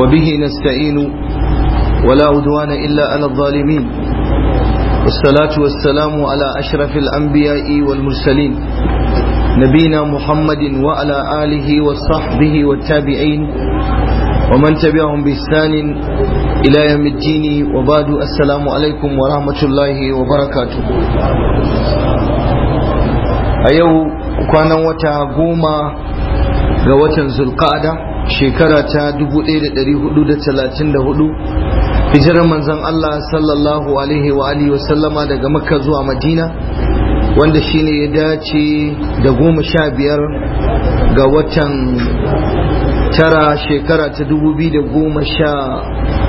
وبه نستعين ولا عدوان إلا على الظالمين والصلاة والسلام على أشرف الأنبياء والمرسلين نبينا محمد وعلى آله وصحبه والتابعين ومن تبعهم بإحسان إلى يوم الدين وبعد السلام عليكم ورحمة الله وبركاته أيو كان وتا قوما قوة zulqa'ada shekara ta 1434 hijirar manzon Allah sallallahu alaihi wa alihi wasallama daga makka zuwa madina wanda shine ya dace da goma sha biyar ga watan tara shekara ta dubu biyu da goma sha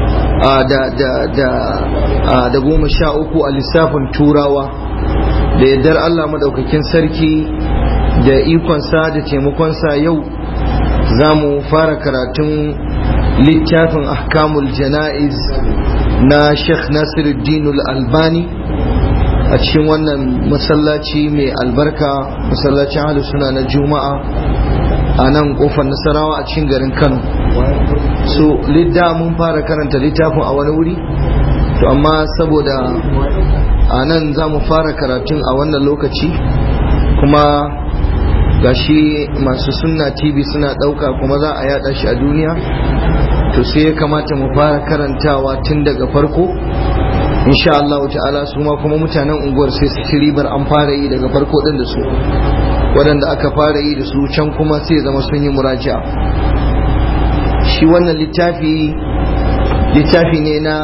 da goma sha uku a lissafin turawa da yardar Allah madaukakin sarki da ikonsa da taimakonsa yau za mu fara karatun littafin ahkamul jana'iz na sheikh nasiruddin albani a cikin wannan masallaci mai albarka masallacin ahlus suna na juma'a a nan kofar nasarawa a cikin garin kano so lidda mun fara karanta littafin a wani wuri to amma saboda a nan za mu fara karatun a wannan lokaci kuma gashi masu sunna tv suna ɗauka kuma za a yada shi a duniya to sai ya kamata mu fara karantawa tun daga farko insha Allah ta'ala su ma kuma mutanen unguwar sai su ci ribar an fara yi daga farko din da su waɗanda aka fara yi da su can kuma sai zama sun yi muraja shi wannan littafi littafi ne na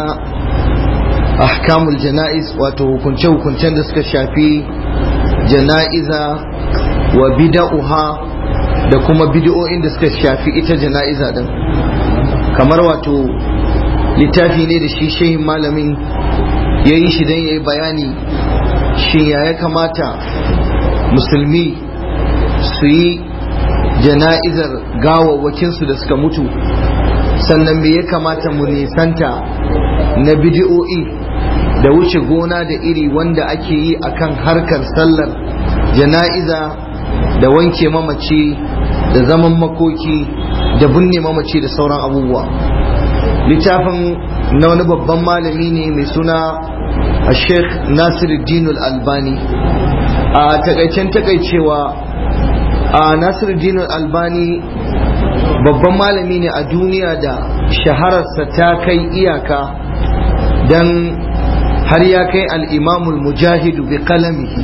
ahkamul jana'iz wato hukunce-hukuncen da suka shafi jana'iza wa bida'uha da kuma bid'o'in da suka shafi ita jana'iza din kamar wato littafi ne da shi shehin malamin ya yi shi don ya yi bayani shi ya ya kamata musulmi su yi jana'izar gawawwakinsu da suka mutu sannan me ya kamata mu nisanta na bidi'o'i da wuce gona da iri wanda ake yi akan harkar sallar jana'iza da wanke mamaci da zaman makoki da binne mamaci da sauran abubuwa littafin na wani babban malami ne mai suna a sheikh nasiruddin albani a takaicen takaicewa a nasiruddin albani babban malami ne a duniya da shahararsa ta kai iyaka don har ya kai al'imamul mujahidu bi kalamihi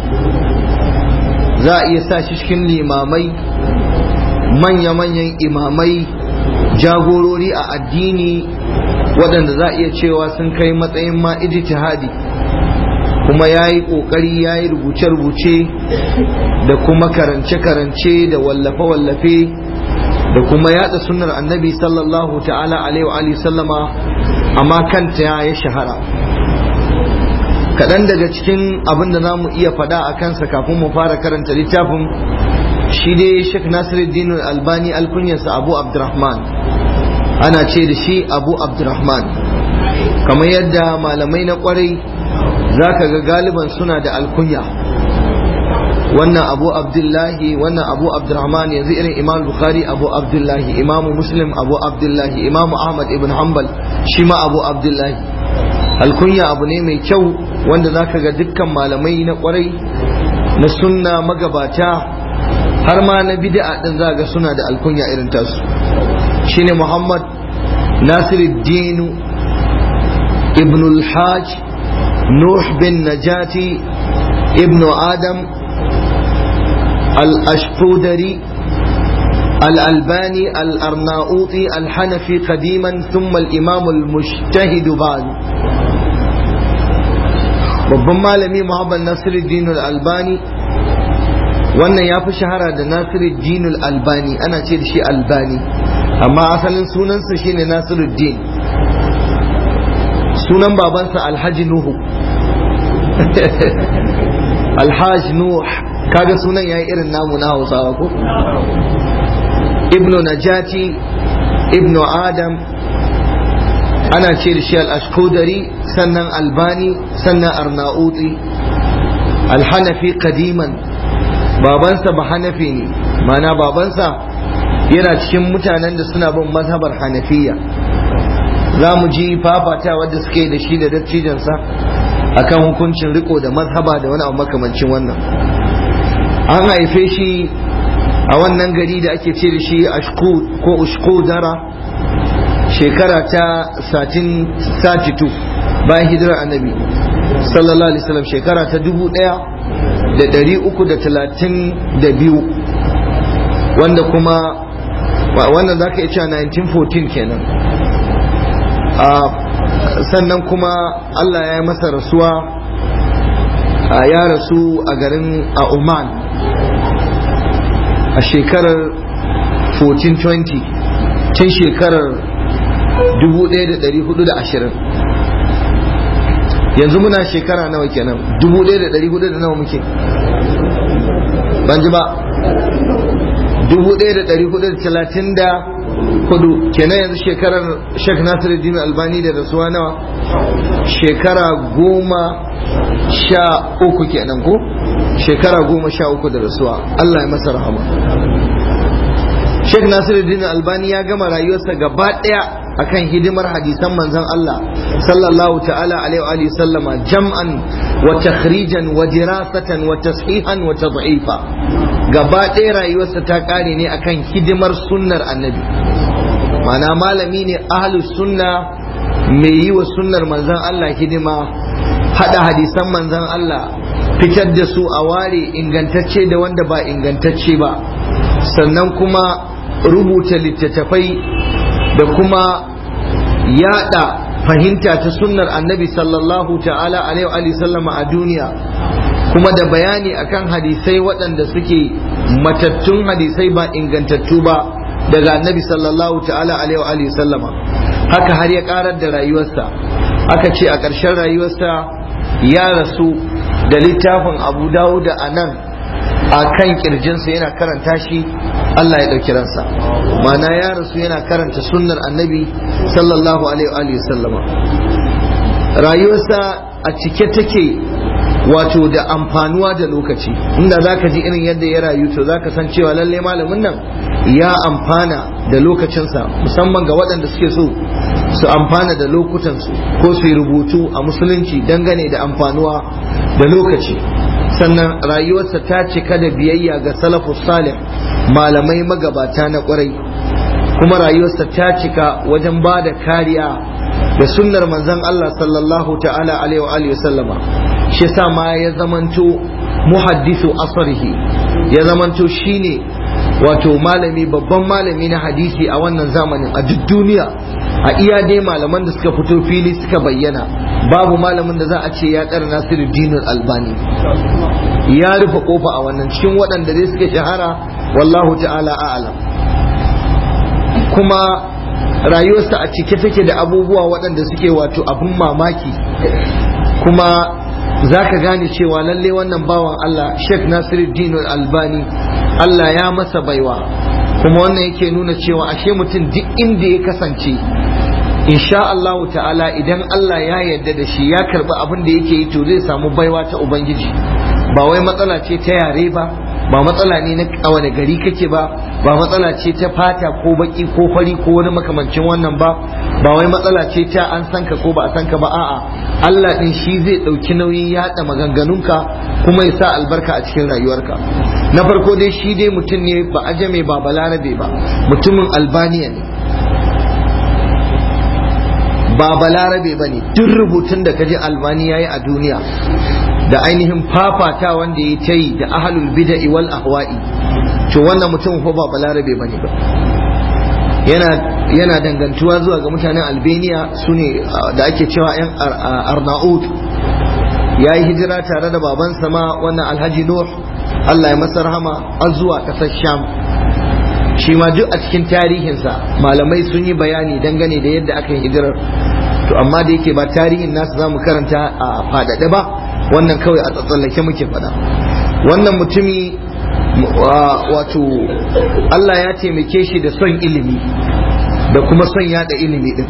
za a iya sa shi cikin limamai manya-manyan imamai jagorori a addini waɗanda za a iya cewa sun kai matsayin ma ijtihadi kuma ya yi ƙoƙari ya yi rubuce-rubuce da kuma karance-karance da wallafe-wallafe da kuma yada sunnar annabi sallallahu ta'ala alaihi wa sallama amma kanta ya shahara kaɗan daga cikin abin da za mu iya faɗa a kansa kafin mu fara karanta littafin shi dai Sheikh Nasiruddin Albani alkunyarsa Abu Abdurrahman ana ce da shi Abu Abdurrahman kamar yadda malamai na kwarai zaka ga galiban suna da alkunya wannan Abu Abdullahi wannan Abu Abdurrahman yanzu irin Imam Bukhari Abu Abdullahi Imam Muslim Abu Abdullahi Imam Ahmad ibn Hanbal shi ma Abu Abdullahi alkunya abu ne mai kyau wanda zaka ga dukkan malamai na kwarai na sunna magabata har ma na bid'a din za ga suna da alkunya irin tasu shine Muhammad Nasiruddin ibn al-Hajj Nuh bin Najati ibn Adam al-Ashqudari الألباني الأرناؤوطي الحنفي قديما ثم الإمام المجتهد بعد babban malami Muhammad Nasiruddin al-Albani wannan ya fi shahara da Nasiruddin al-Albani ana ce da shi Albani amma asalin sunansa shine Nasiruddin sunan babansa Alhaji Nuhu Alhaji Nuh kaga sunan yayi irin namu na Hausawa ko Ibnu Najati Ibnu Adam ana ce da shi al-ashkudari sannan albani sannan arnauti alhanafi kadiman babansa ba hanafi ne mana babansa yana cikin mutanen da suna bin mazhabar hanafiya za mu ji fafata wadda suke da shi da dattijansa akan hukuncin riko da mazhaba da wani abu makamancin wannan an haife shi a wannan gari da ake ce da shi ashkud ko ushkudara shekara ta 32 bayan hijirar annabi sallallahu alaihi wasallam shekara ta 1332 wanda kuma wannan za ka iya cewa 1914 kenan sannan kuma Allah ya yi masa rasuwa ya rasu a garin a Oman a shekarar 1420 tun shekarar 1420 yanzu muna shekara nawa kenan 1400 da nawa muke ban ji ba 1434 kenan yanzu shekarar Sheikh Nasiruddin Albani da rasuwa nawa shekara goma sha uku kenan ko shekara goma sha uku da rasuwa Allah ya masa rahama Sheikh Nasiruddin Albani ya gama rayuwarsa gaba daya akan hidimar hadisan manzon Allah sallallahu ta'ala alaihi wa sallama jam'an wa takhrijan wa dirasatan wa tashihan wa tad'ifa gaba ɗaya rayuwarsa ta ƙare ne akan hidimar sunnar annabi mana malami ne ahlus sunna mai yi wa sunnar manzon Allah hidima hada hadisan manzon Allah fitar da su a ware ingantacce da wanda ba ingantacce ba sannan kuma rubuta littattafai da kuma yada fahimta ta sunnar annabi sallallahu ta'ala alaihi wa sallama a duniya kuma da bayani akan hadisai waɗanda suke matattun hadisai ba ingantattu ba daga annabi sallallahu ta'ala alaihi wa sallama haka har ya karar da rayuwarsa aka ce a ƙarshen rayuwarsa ya rasu da littafin abu dawuda a nan a kan kirjinsa yana karanta shi Allah ya ɗauki ransa mana ya rasu yana karanta sunnar annabi sallallahu alaihi wa sallama rayuwarsa a cike take wato da amfanuwa da lokaci inda za ka ji irin yadda ya rayu to za ka san cewa lalle malamin nan ya amfana da lokacinsa musamman ga waɗanda suke so su amfana da lokutansu ko su yi rubutu a musulunci dangane da amfanuwa da lokaci sannan rayuwarsa ta cika da biyayya ga salafus salih malamai magabata na kwarai kuma rayuwarsa ta cika wajen ba da kariya da sunnar manzon Allah sallallahu ta'ala alaihi wa sallama shi sa ma ya zamanto muhaddisu asarihi ya zamanto shine wato malami babban malami na hadisi a wannan zamanin a duk duniya a iya dai malaman da suka fito fili suka bayyana babu malamin da za a ce ya kara nasiru dinar albani ya rufe kofa a wannan cikin waɗanda dai suka shahara wallahu ta'ala a'lam kuma rayuwarsa a cike take da abubuwa waɗanda suke wato abin mamaki kuma za ka gane cewa lalle wannan bawan Allah Sheikh Nasiruddin Albani Allah ya masa baiwa kuma wannan yake nuna cewa ashe mutum duk inda ya kasance insha Allah ta'ala idan Allah ya yarda da shi ya karbi abin da yake yi to zai samu baiwa ta ubangiji ba wai matsala ce ta yare ba ba matsala ne na a wani gari kake ba ba matsala ce ta fata ko baki ko fari ko wani makamancin wannan ba ba wai matsala ce ta an san ka ko ba a san ka ba a'a Allah din shi zai dauki nauyin yada maganganunka kuma ya sa albarka a cikin rayuwarka na farko dai shi dai mutum ne ba ajame ba balarabe ba mutumin albaniya ne ba balarabe ba ne duk rubutun da kaji albani ya yi a duniya da ainihin fafata wanda ya ta yi da ahalul bida'i wal ahwa'i to wannan mutum ko ba balarabe ba ne ba yana dangantuwa zuwa ga mutanen albania su ne da ake cewa 'yan arnaud ya yi hijira tare da babansa ma wannan alhaji nuh allah ya masa rahama a zuwa ƙasar sham shi ma duk a cikin tarihinsa malamai sun yi bayani dangane da yadda aka yi hijirar to amma da yake ba tarihin nasu za mu karanta a faɗaɗe ba wannan kawai a tsatsallake muke faɗa wannan mutumi wato Allah ya taimake shi da son ilimi da kuma son yada ilimi din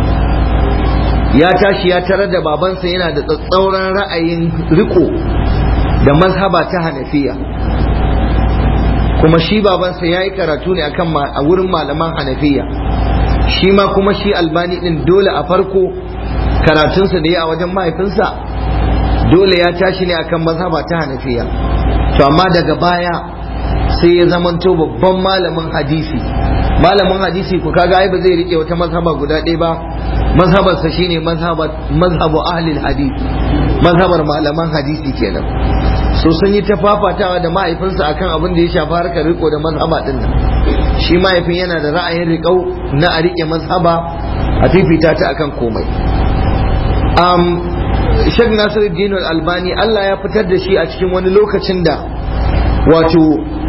ya tashi ya tarar da babansa yana da tsatsauran ra'ayin riko da mazhaba ta hanafiya kuma shi babansa ya yi karatu ne akan a wurin malaman hanafiya shi ma kuma shi albani din dole a farko karatunsa da ya a wajen mahaifinsa dole ya tashi ne akan mazhaba ta hanafiya to amma daga baya sai ya zamanto babban malamin hadisi malamin hadisi ku kaga ai ba zai rike wata mazhaba guda ɗaya ba mazhabarsa shine mazhabu ahlil hadith mazhabar malaman hadisi kenan so sun yi ta fafatawa da mahaifinsa akan abin da ya shafi harkar riko da mazhaba din nan shi mahaifin yana da ra'ayin riƙau na a riƙe mazhaba a fifita ta akan komai um, Sheikh Nasiruddin Albani Allah ya fitar da shi a cikin wani lokacin da wato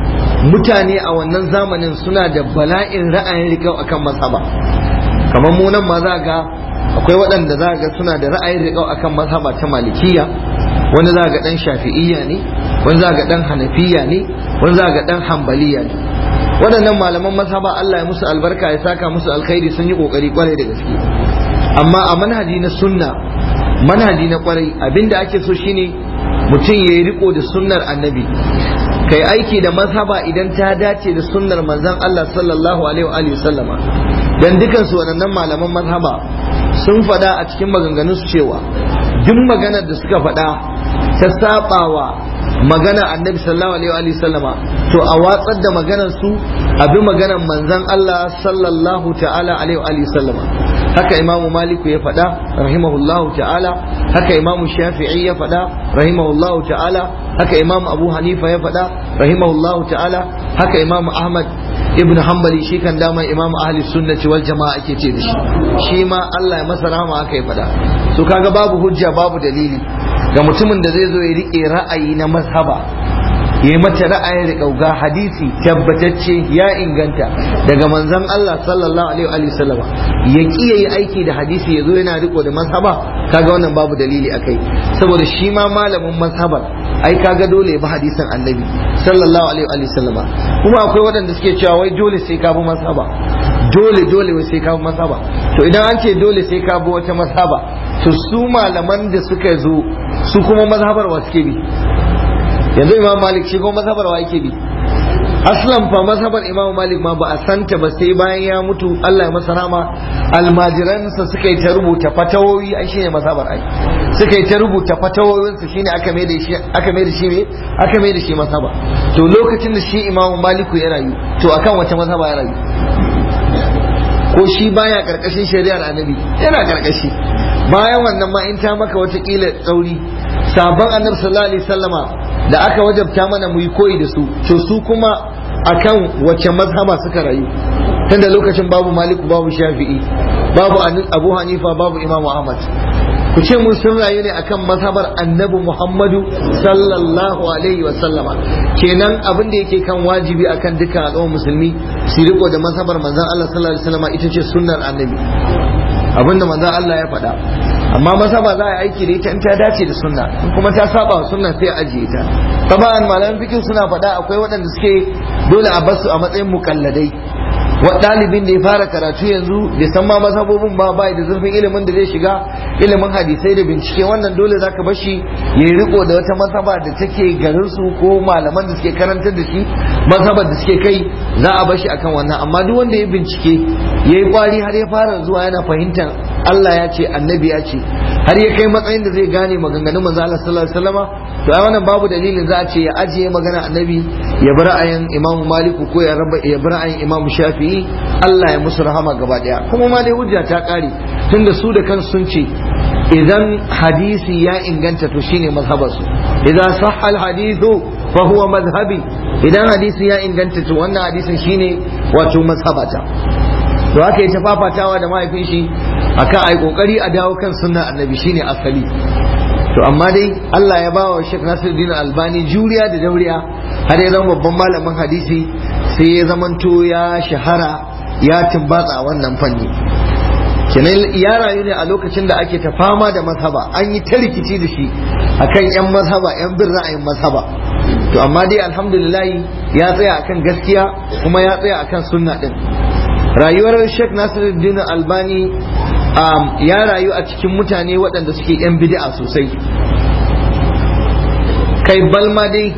mutane a wannan zamanin suna da bala'in ra'ayin riƙau akan mazhaba kamar mu nan ma za ga akwai waɗanda za ga suna da ra'ayin riƙau akan mazhaba ta malikiya wani za ga ɗan shafi'iyya ne wani za ga ɗan hanafiya ne wani za ga ɗan hambaliya ne waɗannan malaman mazhaba Allah ya musu albarka ya saka musu alkhairi sun yi ƙoƙari kwarai da gaske amma a manhaji na sunna manhaji na kwarai abinda ake so shine mutum ya yi riko da sunnar annabi kai aiki da mazhaba idan ta dace da sunnar manzon Allah sallallahu alaihi wa sallama dan dukan su waɗannan malaman mazhaba sun faɗa a cikin maganganun su cewa duk maganar da suka faɗa ta sabawa magana annabi sallallahu alaihi wa sallama to a watsar da maganar su a bi maganar manzon Allah sallallahu ta'ala alaihi wa sallama haka imamu maliku ya faɗa rahimahullahu ta'ala haka imamu shafi'i ya faɗa rahimahullahu ta'ala haka imamu abu hanifa ya faɗa rahimahullahu ta'ala haka imamu ahmad ibn hanbali shi kan dama imamu ahli sunnati wal jama'a ake ce da shi shi ma Allah ya masa rahama haka ya faɗa so kaga babu hujja babu dalili ga mutumin da zai zo ya rike ra'ayi na mazhaba ya mata ra'ayin riƙau ga hadisi tabbatacce ya inganta daga manzon Allah sallallahu alaihi wa sallama ya ki yayi aiki da hadisi ya zo yana riko da mazhaba kaga wannan babu dalili akai saboda shi ma malamin mazhabar ai kaga dole ba hadisin annabi sallallahu alaihi wa sallama kuma akwai waɗanda suke cewa wai dole sai ka bi mazhaba dole dole wai sai ka bi mazhaba to idan an ce dole sai ka bi wata mazhaba to su malaman da suka zo su kuma mazhabar wa suke bi yanzu imam malik shi kuma mazhabar wa yake bi aslan fa mazhabar imam malik ma ba a santa ba sai bayan ya mutu Allah ya masa rama almajiransa suka yi ta rubuta fatawoyi ai shine mazhabar ai suka yi ta rubuta fatawoyin su shine aka mai da shi aka mai da shi me aka mai da shi mazhaba to lokacin da shi imam maliku ya rayu to akan wace mazhaba ya rayu ko shi baya karkashin shari'ar annabi yana karkashi bayan wannan ma in ta maka wata kila tsauri sabon annabi sallallahu alaihi wasallama da aka wajabta mana mu yi koyi da su to su kuma akan wace mazhaba suka rayu tunda lokacin babu maliku babu shafi'i babu abu hanifa babu imamu ahmad ku ce mun sun rayu ne akan mazhabar annabi muhammadu sallallahu alaihi wa sallama kenan abin da yake kan wajibi akan dukkan al'ummar musulmi su riko da mazhabar manzon Allah sallallahu alaihi wa sallama ita ce sunnar annabi abinda manzon Allah ya faɗa amma mazhaba za a yi aiki da ita in ta dace da sunna in kuma ta saba wa sunna sai a ajiye ta taban malaman fikin suna faɗa akwai waɗanda suke dole a basu a matsayin mukalladai wa ɗalibin da ya fara karatu yanzu bai san ma mazhabobin ba bai da zurfin ilimin da zai shiga ilimin hadisai da bincike wannan dole zaka bashi ya yi riko da wata mazhaba da take garin su ko malaman da suke karantar da shi mazhabar da suke kai za a bashi akan wannan amma duk wanda ya bincike ya yi kwari har ya fara zuwa yana fahimtar Allah ya ce annabi ya ce har ya kai matsayin da zai gane maganganun manzo Allah sallallahu alaihi wasallama to ai wannan babu dalilin za a ce ya ajiye magana annabi ya bi ra'ayin Imam Malik ko ya raba ya bi ra'ayin Imam Shafi'i Allah ya musu rahama gaba daya kuma ma dai hujja ta kare tunda su da kansu sun ce idan hadisi ya inganta to shine mazhabarsu idan sahha al hadithu fa huwa madhhabi idan hadisi ya inganta to wannan hadisin shine wato mazhabata to haka yi ta fafatawa da mahaifin shi akan ai kokari a dawo kan sunna annabi shine asali to amma dai Allah ya bawa Sheikh Nasiruddin Albani juriya da dauriya har ya zama babban malamin hadisi sai ya zamanto ya shahara ya tumbatsa a wannan fanni kenan ya rayu ne a lokacin da ake ta fama da mazhaba an yi ta rikici da shi akan yan mazhaba yan bin ra'ayin mazhaba to amma dai alhamdulillah ya tsaya akan gaskiya kuma ya tsaya akan sunna din rayuwar Sheikh Nasiruddin Albani ya rayu a cikin mutane waɗanda suke 'yan bid'a sosai kai balma dai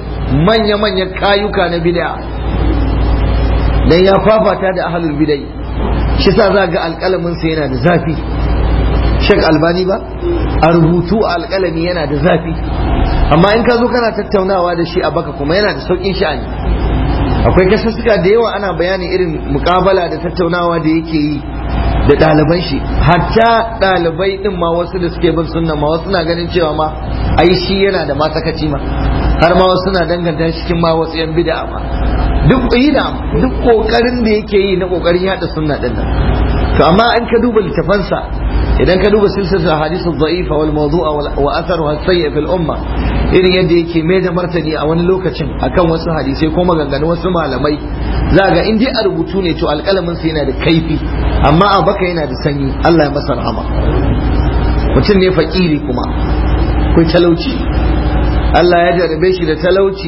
manya-manyan kayuka na bid'a dan ya fafata da ahlul bid'ai shi sa za ga alƙalamin sa yana da zafi shek albani ba a rubutu a alƙalami yana da zafi amma in ka zo kana tattaunawa da shi a baka kuma yana da sauƙin sha'ani akwai kasussuka da yawa ana bayani irin mukabala da tattaunawa da yake yi da ɗaliban shi hatta ɗalibai ɗin ma wasu da suke bin sunna ma wasu na ganin cewa ma ai shi yana da matsakaci ma har ma wasu na danganta shi cikin ma wasu yan bid'a ma duk yi da duk kokarin da yake yi na kokarin yada sunna din nan to amma an ka duba littafansa idan ka duba silsilar hadith dha'ifa wal mawdu'a wa atharuha sayyi fil umma irin yadda yake mai da martani a wani lokacin akan wasu hadisai ko maganganun wasu malamai za ga in dai a rubutu ne to alƙalamin sa yana da kaifi amma a baka yana da sanyi Allah ya masa rahama mutum ne fakiri kuma kai talauci Allah ya jarabe shi da talauci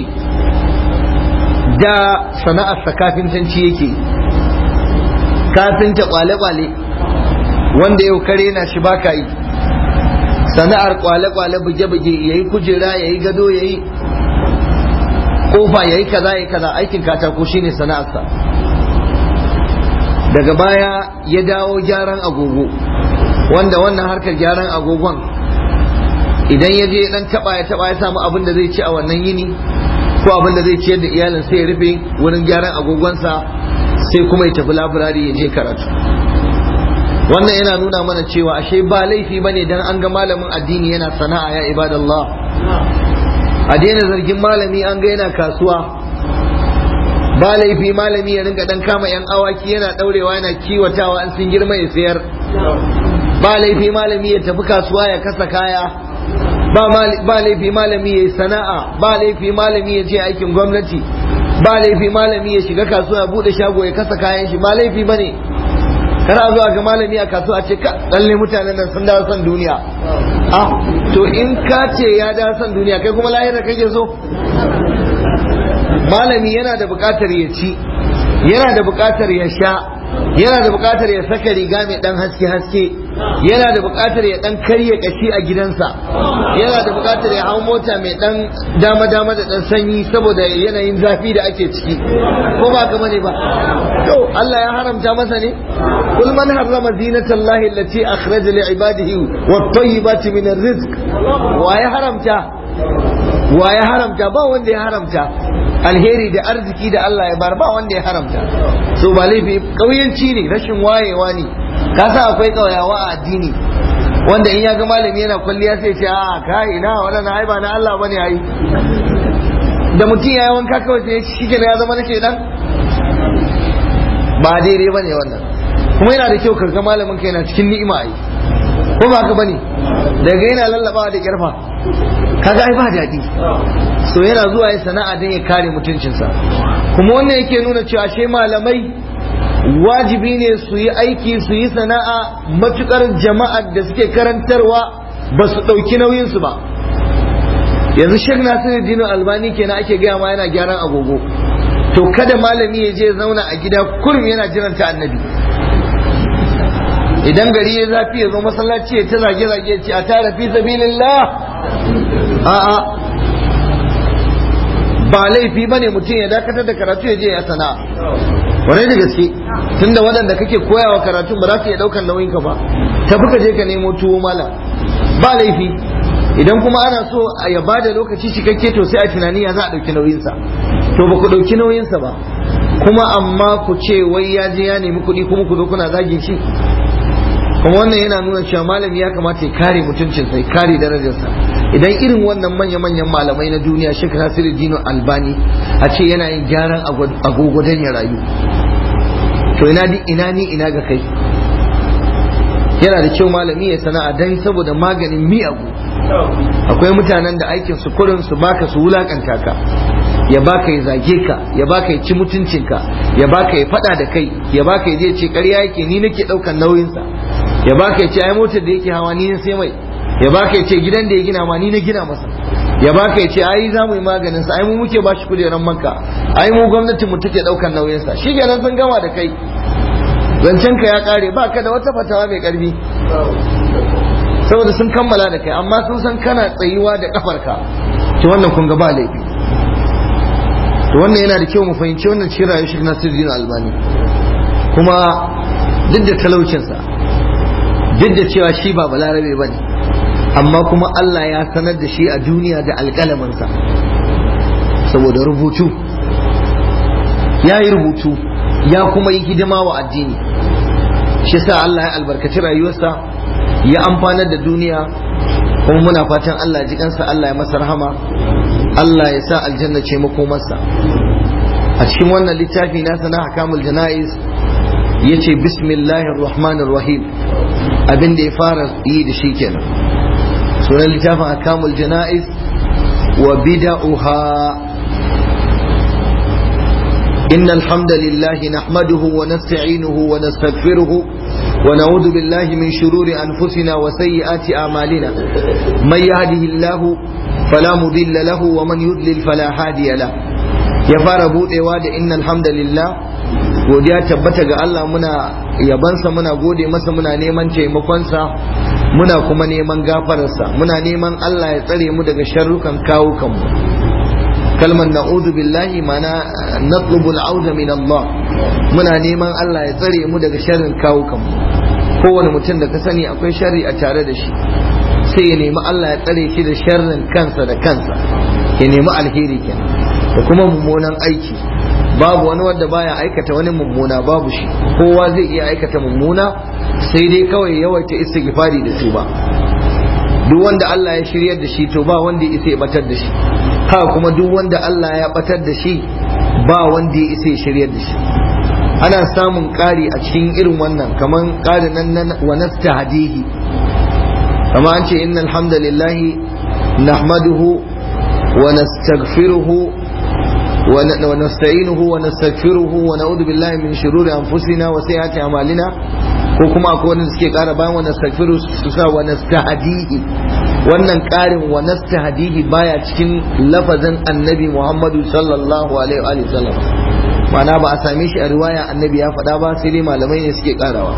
da sana'arsa kafintanci yake kafinta kwale-kwale wanda yau kare na shi baka yi sana'ar kwale-kwale buge-buge ya yi kujera ya yi gado ya yi kofa ya yi kaza ya kaza aikin katako shine sana'arsa daga baya ya dawo gyaran agogo wanda wannan harkar gyaran agogon idan ya je dan taba ya taba ya samu abin da zai ci a wannan yini ko abin da zai ciyar da iyalin sai ya rufe wurin gyaran agogonsa sai kuma ya tafi labirari ya je karatu wannan yana nuna mana cewa ashe ba laifi bane dan an ga malamin addini yana sana'a ya ibadallah a daina zargin malami an ga yana kasuwa ba laifi malami ya rinka dan kama yan awaki yana daurewa yana kiwatawa an sun girma ya sayar ba laifi malami ya tafi kasuwa ya kasa kaya ba laifi malami ya yi sana'a ba laifi malami ya je aikin gwamnati ba laifi malami ya shiga kasuwa ya bude shago ya kasa kayan shi ba laifi bane kana zuwa ga malami a kasuwa ce ka lalle mutanen nan sun dawo son duniya ah to in ka ce ya dawo son duniya kai kuma lahira kake so malami yana da bukatar ya ci yana da bukatar ya sha yana da bukatar ya saka riga mai dan haske haske yana da bukatar ya dan karya kashi a gidansa yana da bukatar ya hau mota mai dan dama dama da dan sanyi saboda yanayin zafi da ake ciki ko ba ka bane ba to Allah ya haramta masa ne kul man harrama zinatallahi allati akhraja li ibadihi wat tayyibati min arrizq wa ya haramta wa ya haramta ba wanda ya haramta alheri da arziki da Allah ya bar ba wanda ya haramta so ba laifi kauyanci ne rashin wayewa ne ka sa akwai kauyawa a addini wanda in ya ga malami yana kwalliya sai ce a kai ina wannan ai ba na Allah bane ai da mutum ya yi wanka kawai sai shi kenan ya zama na shedan ba daidai bane wannan kuma yana da kyau karga malamin ka yana cikin ni'ima ai ko ba ka bane daga yana lallabawa da kirfa kaga ai ba daɗi so yana zuwa ya sana'a don ya kare mutuncinsa kuma wannan yake nuna cewa ashe malamai wajibi ne su yi aiki su yi sana'a matukar jama'ar da suke karantarwa ba su ɗauki nauyinsu ba yanzu shek nasiru dino albani kenan ake gaya ma yana gyaran agogo to kada malami ya je zauna a gida kurum yana jiran ta annabi idan gari ya zafi ya zo masallaci ya ta zage-zage ce a tara fi sabilillah a'a ba laifi ba ne mutum ya dakatar da karatu ya je ya sana'a wani da gaske tunda waɗanda kake koyawa karatun ba za su iya ɗaukar nauyin ka ba tafi ka je ka nemo tuwo mala ba laifi idan kuma ana so a ya bada lokaci cikakke to sai a tunani ya za a ɗauki nauyinsa to ba ku ɗauki nauyinsa ba kuma amma ku ce wai ya je ya nemi kuɗi kuma ku zo kuna zagin shi kuma wannan yana nuna cewa malami ya kamata ya kare mutuncinsa ya kare darajarsa idan irin wannan manya-manyan malamai na duniya Sheikh Nasiru Dino Albani a ce yana yin gyaran agogo don ya rayu to ina ni ina ni ina ga kai yana da kyau malami ya sana'a dan saboda maganin miyagu akwai mutanen da aikin su kurin su baka su wulakanta ka ya baka ya zage ka ya baka ya ci mutuncinka ya baka ya fada da kai ya baka ya je ce ƙarya yake ni nake ɗaukan nauyinsa ya baka ya ce ai motar da yake hawa ni ne sai mai ya baka ya ce gidan da ya gina ma ni na gina masa ya baka ya ce ai za mu yi maganin sa ai mu muke ba shi kujeran manka ai mu gwamnatin mu take daukan nauyin sa shi kenan sun gama da kai zancen ka ya kare ba ka da wata fatawa mai karfi saboda sun kammala da kai amma sun san kana tsayuwa da kafarka to wannan kun ga ba laifi to wannan yana da kyau mu fahimci wannan cikin rayuwar shi Nasiruddin Albani kuma duk da talaucinsa duk da cewa shi ba balarabe ba ne amma kuma Allah ya sanar da shi a duniya da alƙalaminsa saboda rubutu ya yi rubutu ya kuma yi hidima wa addini shi sa Allah ya albarkaci rayuwarsa ya amfanar da duniya kuma muna fatan Allah ji kansa Allah ya masa rahama Allah ya sa aljanna ce makomarsa a cikin wannan littafi nasa na hakamul jana'iz ya ce bismillahir rahmanir rahim abin da ya fara yi da shi kenan sunan littafin hakamul jana'iz wa bida'uha إن الحمد لله نحمده ونستعينه ونستغفره ونعوذ بالله من شرور أنفسنا وسيئات أعمالنا من يهده الله فلا مضل له ومن يضلل فلا هادي له ya fara budewa da innal hamdalillah godiya tabbata ga Allah muna yabansa muna gode masa muna neman taimakonsa muna kuma neman gafararsa muna neman Allah ya tsare mu daga sharrukan kawukanmu kalmar na'udhu billahi mana natlubu al'auda min Allah muna neman Allah ya tsare mu daga sharrin kawukanmu kowane mutum da ka sani akwai sharri a tare da shi sai ya nemi Allah ya tsare shi da sharrin kansa da kansa ya nemi alheri kenan da kuma mummunan aiki babu wani wanda baya aikata wani mummuna babu shi kowa zai iya aikata mummuna sai dai kawai yawaita istighfari da tuba duk wanda Allah ya shiryar da shi to ba wanda ya isa ya batar da shi haka kuma duk wanda Allah ya batar da shi ba wanda ya isa ya shiryar da shi ana samun ƙari a cikin irin wannan kaman ƙari nan wa nastahdihi kama an ce innal hamdalillahi nahmaduhu wa nastaghfiruhu ونستعينه ونستغفره ونعوذ بالله من شرور انفسنا وسيئات اعمالنا ko kuma akwai wanda suke kara bayan wa nastaghfiru su sa wa nastahdihi wannan karin wa nastahdihi baya cikin lafazin annabi Muhammadu sallallahu alaihi wa sallam ma'ana ba a same shi a riwaya annabi ya faɗa ba sai dai malamai ne suke karawa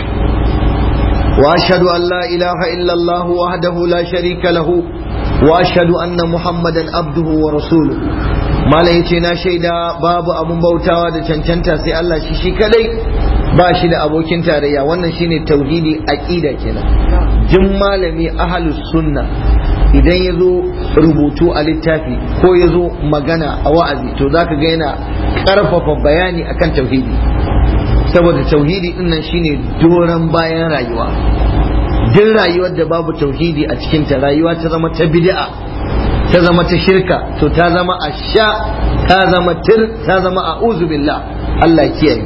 wa ashhadu an la ilaha illa Allah wahdahu la sharika lahu wa ashhadu anna muhammadan abduhu wa rasuluhu malam yace na shaida babu abun bautawa da cancanta sai Allah shi shi kadai ba shi da abokin tarayya wannan shine tauhidi aqida kenan jin malami ahlus sunna idan ya zo rubutu a littafi ko ya zo magana a wa'azi to zaka ga yana karfafa bayani akan tauhidi saboda tauhidi din nan shine doran bayan rayuwa duk rayuwar da babu tauhidi a cikinta rayuwa ta zama ta bid'a ta zama ta shirka to ta zama a sha ta zama tir ta zama a billah Allah kiyaye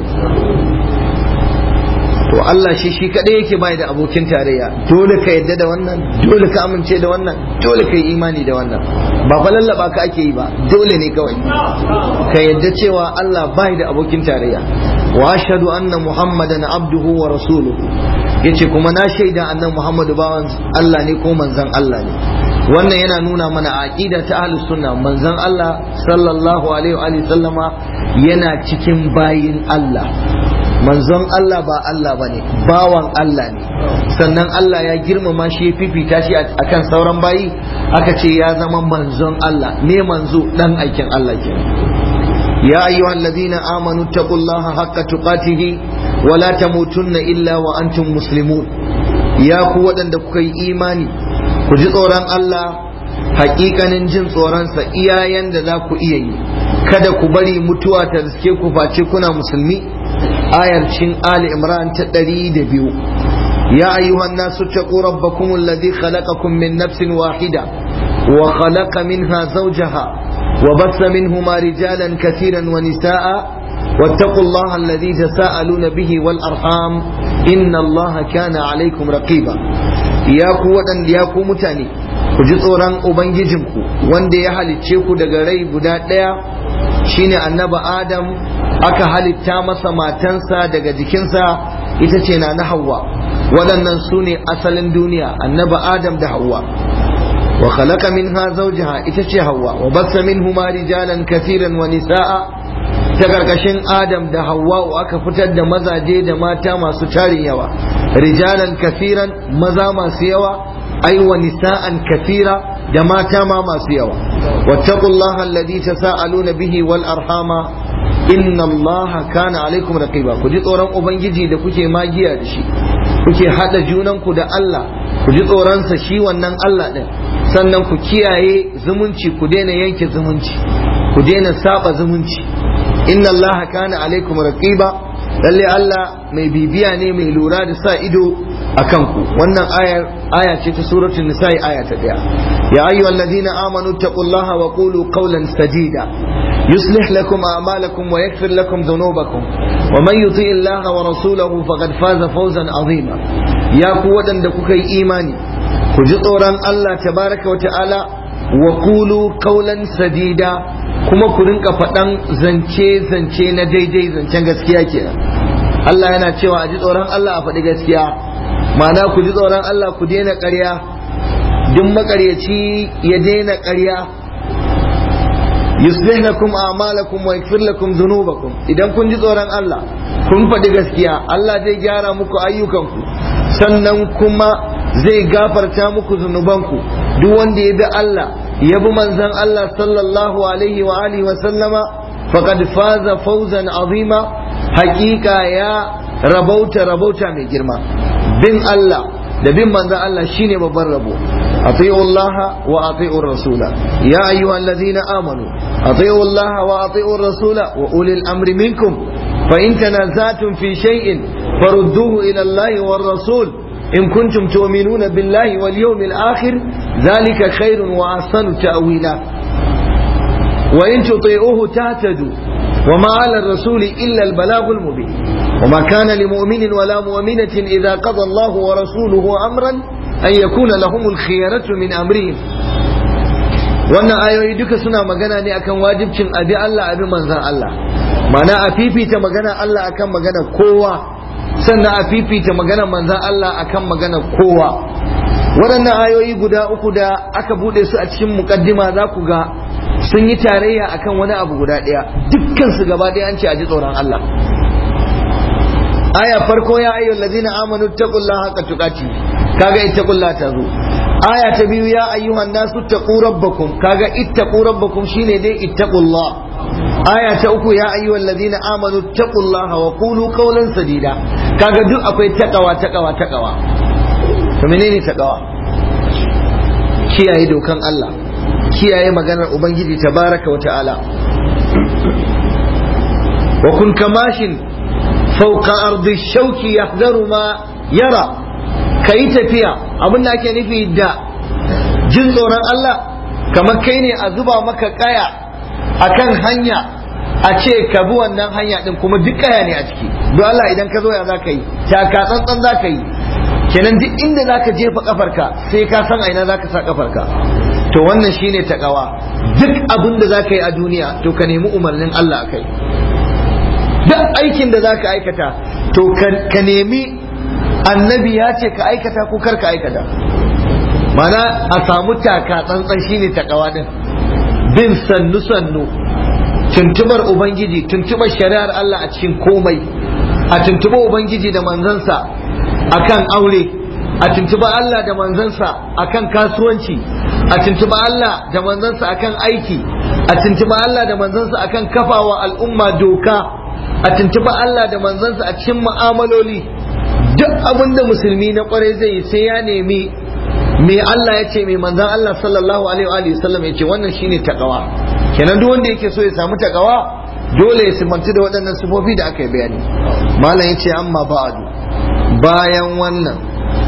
to Allah shi shi kadai yake bai da abokin tarayya dole ka yadda da wannan dole ka amince da wannan dole ka yi imani da wannan ba fa lallaba ka ake yi ba dole ne kawai ka yadda cewa Allah bai da abokin tarayya wa ashhadu anna muhammadan abduhu wa rasuluhu yace kuma na shaida annan muhammadu bawan Allah ne ko manzon Allah ne wannan yana nuna mana aqida ta ahlus sunna manzon Allah sallallahu alaihi wa sallama yana cikin bayin Allah manzon Allah ba Allah bane bawan Allah ne sannan Allah ya girmama shi ya fifita shi akan sauran bayi aka ce ya zama manzon Allah ne manzo dan aikin Allah kenan يا أيها الذين آمنوا اتقوا الله حق تقاته ولا تموتن إلا وأنتم مسلمون يا قوة دكوكي إيماني كجي tsoron Allah hakikanin jin tsoronsa iyayen da za ku iya yi kada ku bari mutuwa ta riske ku face kuna musulmi ayar cin Ali Imran ta ɗari da biyu ya ayyuhan nasu taqu rabbakum alladhi khalaqakum min nafsin wahida wa khalaqa minha zawjaha وبث منهما رجالا كثيرا ونساء واتقوا الله الذي تساءلون به والأرحام إن الله كان عليكم رقيبا يا قوة يا متاني ku ji tsoron Ubangijinku wanda ya halicce ku daga rai guda ɗaya shine annaba Adam aka halitta masa matansa daga jikinsa ita ce na na Hawwa waɗannan su ne asalin duniya annaba Adam da Hawwa وخلق منها زوجها itace Hawwa wa bassa minhuma rijalan kathiran wa nisaa ta karkashin Adam da Hawwa aka fitar da mazaje da mata masu tarin yawa rijalan kathiran maza masu yawa ai wa nisaan kathira da mata ma masu yawa wattaqullaha alladhi tasaaluna bihi wal arhama inna Allah kana alaikum raqiba ku ji tsoron ubangiji da kuke magiya da shi kuke hada junan ku da Allah ku ji tsoron sa shi wannan Allah din sannan ku kiyaye zumunci ku daina yanke zumunci ku daina saba zumunci inna Allah kana alaikum raqiba lalle Allah mai bibiya ne mai lura da sa ido a kanku wannan ayar aya ce ta suratul nisa'i aya ta daya ya ayyuhal ladina amanu taqullaha wa qulu qawlan sadida yuslih lakum a'malakum wa yaghfir lakum dhunubakum wa man yuti Allah wa rasulahu faqad faza fawzan azima ya ku wadanda kuka yi imani ku ji tsoron Allah tabaraka wa ta'ala wa qulu qawlan sadida kuma ku rinka faɗan zance-zance na daidai zancen gaskiya kenan Allah yana cewa a ji tsoron Allah a faɗi gaskiya ma'ana ku ji tsoron Allah ku daina ƙarya duk maƙaryaci ya daina ƙarya yuslih lakum a'malakum wa yaghfir lakum dhunubakum idan kun ji tsoron Allah kun faɗi gaskiya Allah zai gyara muku ayyukanku sannan kuma zai gafarta muku zunubanku duk wanda ya bi Allah ya bi manzon Allah sallallahu alaihi wa alihi wa sallama faqad faza fawzan azima haƙiƙa ya rabauta rabauta mai girma bin Allah da bin manzon Allah shine babban rabo أطيعوا الله وأطيعوا الرسول يا أيها الذين آمنوا أطيعوا الله وأطيعوا الرسول وأولي الأمر منكم فإن تنازعتم في شيء فردوه إلى الله والرسول إن كنتم تؤمنون بالله واليوم الآخر ذلك خير وأحسن تأويلا وإن تطيعوه تهتدوا وما على الرسول إلا البلاغ المبين وما كان لمؤمن ولا مؤمنة إذا قضى الله ورسوله أمرا أن يكون لهم الخيرة من أمرهم wannan ayoyi duka suna magana ne akan wajibcin abi Allah abi manzan Allah ma'ana a fifita magana Allah akan magana kowa sannan a fifita magana manzan Allah akan magana kowa waɗannan ayoyi guda uku da aka buɗe su a cikin muƙaddima za ku ga sun yi tarayya akan wani abu guda ɗaya dukkan su gaba ɗaya an ce a ji tsoron Allah aya farko ya ayyuhal ladina amanu taqullaha haqqa tuqati kaga ittaqullaha ta zo aya ta biyu ya ayyuhan nasu taqu rabbakum kaga ittaqu rabbakum shine dai ittaqullah aya ta uku ya ayyuhal ladina amanu taqullaha wa qulu qawlan sadida kaga duk akwai taqawa taqawa taqawa to menene taqawa kiyaye dokan Allah kiyaye maganar ubangiji tabaraka wa ta'ala wa kun kamashin fauka ardi shauki yahdaru ma yara kai tafiya abin da ake nufi da jin tsoron Allah kamar kai ne a zuba maka kaya akan hanya a ce ka bi wannan hanya din kuma duk kaya ne a ciki don Allah idan ka zo ya zaka yi taka tsantsan zaka yi kenan duk inda zaka jefa kafarka sai ka san aina zaka sa kafarka to wannan shine takawa duk abin da zaka yi a duniya to ka nemi umarnin Allah akai duk aikin da zaka aikata to ka nemi annabi ya ce ka aikata ko kar ka aikata mana a samu taka tsantsan shine takawa din bin sannu sannu tuntubar ubangiji tuntubar shari'ar Allah a cikin komai a tuntuba ubangiji da manzansa akan aure a tuntuba Allah da manzansa akan kasuwanci a tuntuba Allah da manzansa akan aiki a tuntuba Allah da manzansa akan kafawa al'umma doka a tuntuba Allah da manzansa a cikin mu'amaloli duk abin da musulmi na kwarai zai yi sai ya nemi me Allah ya ce mai manzan Allah sallallahu alaihi wa sallam ya ce wannan shine takawa kenan duk wanda yake so ya samu takawa dole ya simantu da waɗannan sifofi da aka yi bayani malam ya ce amma ba'adu bayan wannan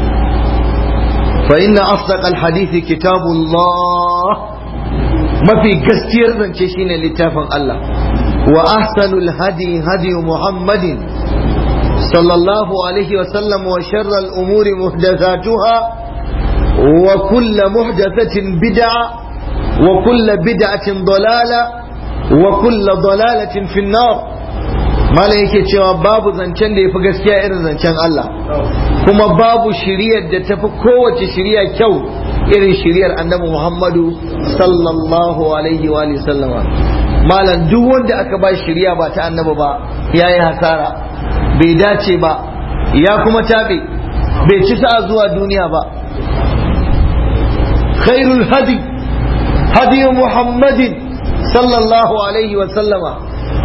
fa inna asdaq alhadith kitabullah mafi gaskiyar zance shine littafin Allah wa ahsanul hadi hadi muhammadin sallallahu alaihi wa sallam wa sharral umuri muhdathatuha wa kullu muhdathatin bid'a wa kullu bid'atin dalala wa kullu dalalatin fi an-nar malam yake cewa babu zancen da ya fi gaskiya irin zancen Allah kuma babu shiriyar da tafi kowace shiriya kyau irin shiriyar annabi Muhammadu sallallahu alaihi wa sallama malam duk wanda aka ba shiriya ba ta annabi ba ya yi hasara bai dace ba ya kuma tabe bai ci sa'a zuwa duniya ba khairul hadi hadi muhammadin sallallahu alaihi wa sallama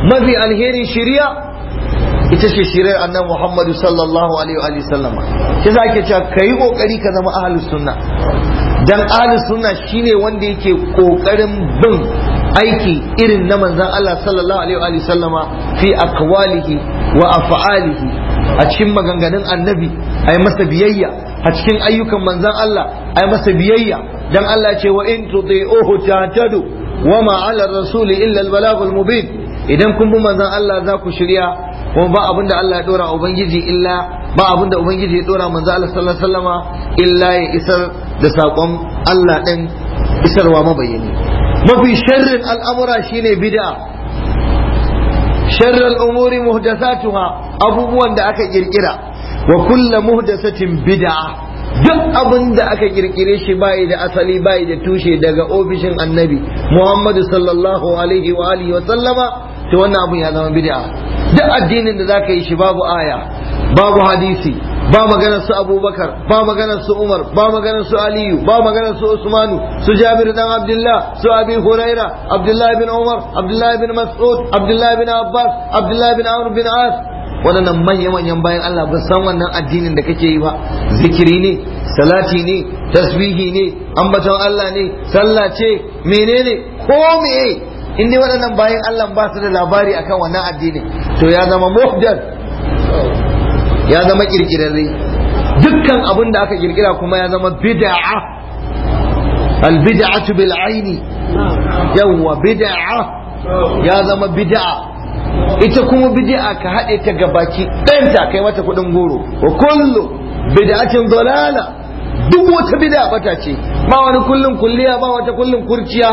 mafi alherin shiriya ita ce shirar annan Muhammadu sallallahu alaihi wa sallama shi za ke cewa ka yi kokari ka zama ahlus sunna dan ahlus sunna shine wanda yake kokarin bin aiki irin na manzon Allah sallallahu alaihi wa sallama fi aqwalihi wa af'alihi a cikin maganganun annabi ai masa biyayya a cikin ayyukan manzon Allah ai masa biyayya dan Allah ce wa in tuti'uhu tahtadu wa ma 'ala ar-rasul illa al-balaghul mubin idan kun bi manzon Allah za ku shirya kuma ba abin da Allah ya dora ubangiji illa ba abin da ubangiji ya dora manzo Allah sallallahu alaihi wasallama illa ya isar da sakon Allah din isarwa mabayyani mafi sharrin al'amura shine bid'a sharral umuri muhdathatuha abubuwan da aka kirkira wa kullu muhdathatin bid'a duk abin da aka kirkire shi bai da asali bai da tushe daga ofishin annabi Muhammadu sallallahu alaihi wa alihi wa sallama to wannan abun ya zama bid'a duk addinin da zaka yi shi babu aya babu hadisi ba maganar su abubakar ba maganar su umar ba maganar su aliyu ba maganar su usmanu su jabir dan abdullah su abi huraira abdullah bin umar abdullah bin mas'ud abdullah bin abbas abdullah bin amr bin as waɗannan manya-manyan bayan Allah ba san wannan addinin da kake yi ba zikiri ne salati ne tasbihi ne ambaton Allah ne sallah ce menene ko meye in dai waɗannan bayan Allah ba su da labari akan wannan addini to ya zama muhdar ya zama kirkirarre dukkan abin da aka kirkira kuma ya zama bid'a al bid'atu bil aini yawwa bid'a ya zama bid'a ita kuma bid'a ka haɗe ta gabaki ɗanta kai mata kuɗin goro wa kullu bid'atin dalala duk wata bid'a bata ce ba wani kullun kulliya ba wata kullun kurciya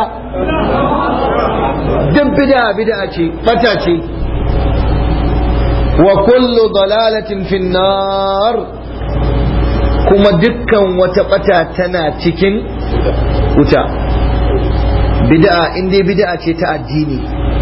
duk bid'a bid'a ce bata ce wa kullu dalalatin finnar kuma dukkan wata bata tana cikin wuta bid'a in dai bid'a ce ta addini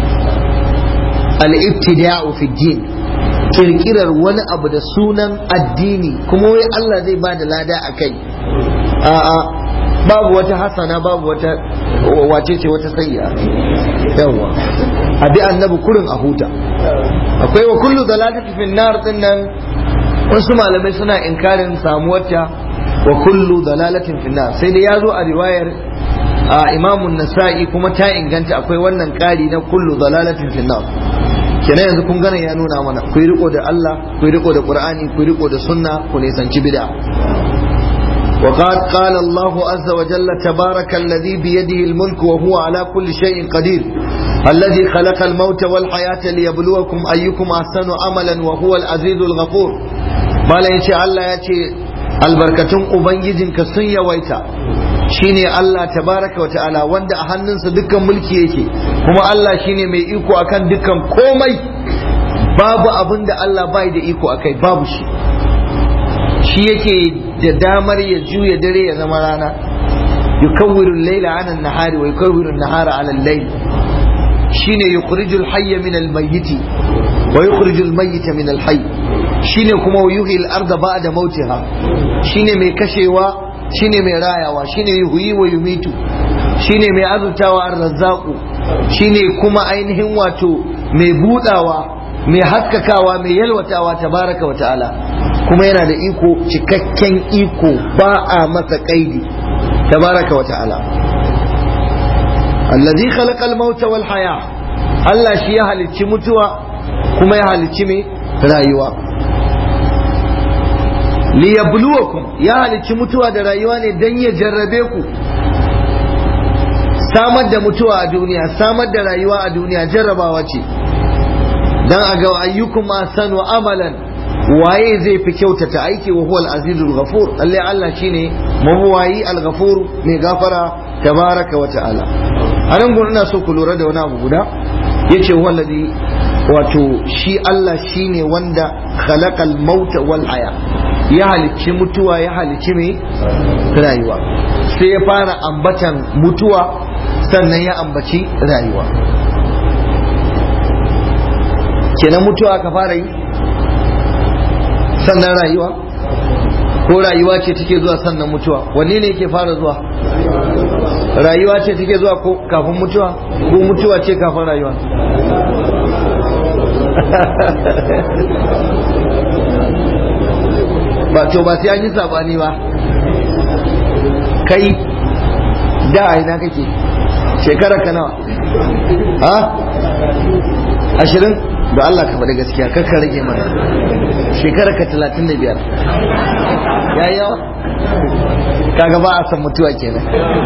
al-ibtida'u fi din kirkirar wani abu da sunan addini kuma wai Allah zai ba da lada a kai a'a babu wata hasana babu wata wace ce wata sayya yawa a bi annabi kurin a huta akwai wa kullu dalalati fin nar din nan wasu malamai suna inkarin samuwarta wa kullu dalalatin fin nar sai dai yazo a riwayar a imamun nasa'i kuma ta inganta akwai wannan kari na kullu dalalatin fin nar kenan yanzu kun gane ya nuna mana ku yi riko da Allah ku yi riko da Qur'ani ku yi riko da sunna ku nisanci bid'a وقد قال الله عز وجل تبارك الذي بيده الملك وهو على كل شيء قدير الذي خلق الموت والحياة ليبلوكم أيكم أحسن عملا وهو العزيز الغفور ما لا يشاء الله يأتي البركة أبنجد كسن ويتا shine Allah tabaraka wa ta'ala wanda a hannunsa dukkan mulki yake kuma Allah shine mai iko akan dukkan komai babu abin da Allah bai da iko akai babu shi shi yake da damar ya juya dare ya zama rana yukawwiru al-layla 'ala an-nahari wa yukawwiru an-nahara 'ala al-layl shine yukhrijul hayya min al-mayyit wa yukhrijul mayyita min al-hayy shine kuma yuhyi al-ardha ba'da mautiha shine mai kashewa shine mai rayawa shine yuhyi wa yumitu shine mai azutawa ar-razzaqu shine kuma ainihin wato mai budawa mai haskakawa mai yalwatawa tabaraka wa ta'ala kuma yana da iko cikakken iko ba a masa kaidi tabaraka wa ta'ala allazi khalaqa al-mauta wal haya Allah shi ya halicci mutuwa kuma ya halicci mai rayuwa liyabluwakum ya halicci mutuwa da rayuwa ne dan ya jarrabe ku samar da mutuwa a duniya samar da rayuwa a duniya jarrabawa ce dan a ga ayyukum asanu amalan waye zai fi kyautata aiki wa huwal azizul ghafur lalle Allah shine mabuwayi al-ghafur mai gafara tabaraka wa ta'ala anan gurin ina so ku lura da wani abu guda yace wallazi wato shi Allah shine wanda khalaqal mauta wal haya ya halicci mutuwa ya halicci mai rayuwa sai ya fara ambatan mutuwa sannan ya ambaci rayuwa kenan mutuwa ka fara yi sannan rayuwa ko rayuwa ce take zuwa sannan mutuwa wanne ne yake fara zuwa rayuwa ce take zuwa ko kafin mutuwa ko mutuwa ce kafin rayuwa ba to ba sai an yi sabani ba kai da a ina kake shekara ka nawa ha ashirin da Allah ka faɗi gaskiya kakka rage mana shekara ka talatin da biyar ya yawa kaga ba a san mutuwa kenan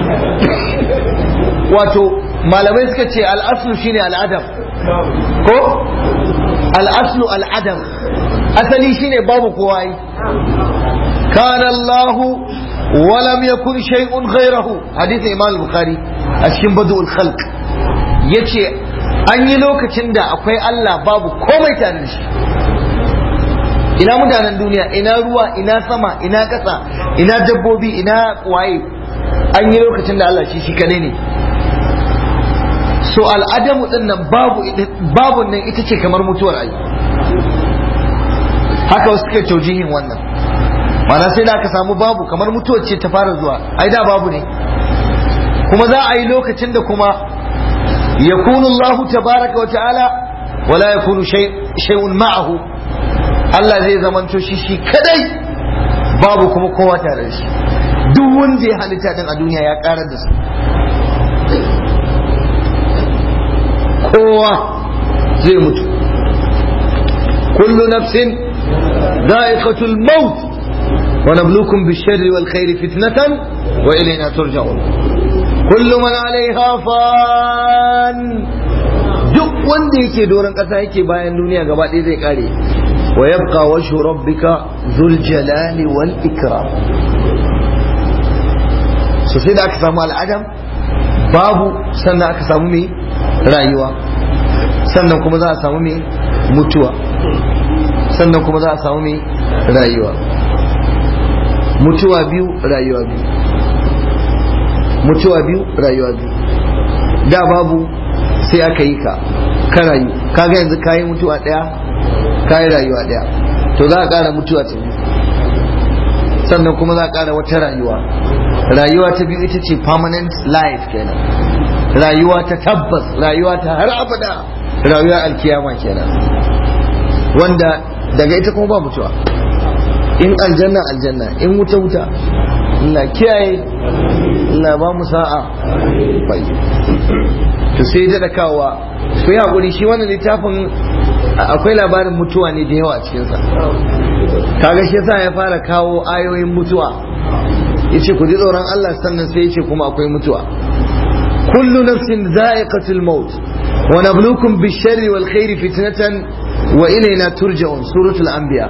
wato malamai suka ce al'aslu shine al'adam ko al'aslu al'adam asali shine babu kowa yi kana Allah wa lam yakun shay'un ghayrahu hadith Imam Bukhari a cikin Badul Khalq yace an yi lokacin da akwai Allah babu komai tare da shi ina mutanen duniya ina ruwa ina sama ina ƙasa ina dabbobi ina waye an yi lokacin da Allah shi shi kadai ne so al'adamu din nan babu babu nan ita ce kamar mutuwar ai haka wasu suka taujihin wannan mana sai da aka samu babu kamar mutuwar ce ta fara zuwa ai da babu ne kuma za a yi lokacin da kuma yakunu Allah tabaraka wa ta'ala wala yakunu shay'un ma'ahu Allah zai zamanto shi shi kadai babu kuma kowa tare da shi duk wanda ya halitta din a duniya ya karar da su kowa zai mutu kullu nafsin dha'iqatul maut wa nabluukum bish-sharri wal khairi fitnatan wa ilayna turja'un kullu man 'alayha fan duk wanda yake doron kasa yake bayan duniya gaba ɗaya zai kare wa yabqa wajhu rabbika dhul jalali wal ikram so sai da aka samu al'adam babu sannan aka samu mai rayuwa sannan kuma za a samu mai mutuwa sannan kuma za a samu mai rayuwa mutuwa biyu rayuwa biyu mutuwa biyu rayuwa biyu da babu sai aka yi ka ka rayu kaga yanzu kayi mutuwa daya kayi rayuwa daya to za a kara mutuwa ta biyu sannan kuma za a kara wata rayuwa rayuwa ta biyu ita ce permanent life kenan rayuwa ta tabbas rayuwa ta har abada rayuwa alkiyama kenan wanda daga ita kuma ba mutuwa in aljanna aljanna in wuta wuta ina kiyaye ina ba mu sa'a bai to sai da kawa ku yi hakuri shi wannan littafin akwai labarin mutuwa ne da yawa a cikinsa kaga shi yasa ya fara kawo ayoyin mutuwa yace ku ji tsoron Allah sannan sai yace kuma akwai mutuwa kullu nafsin za'iqatul maut wa nabluukum bish-sharri wal khairi fitnatan wa ilayna turja'un suratul anbiya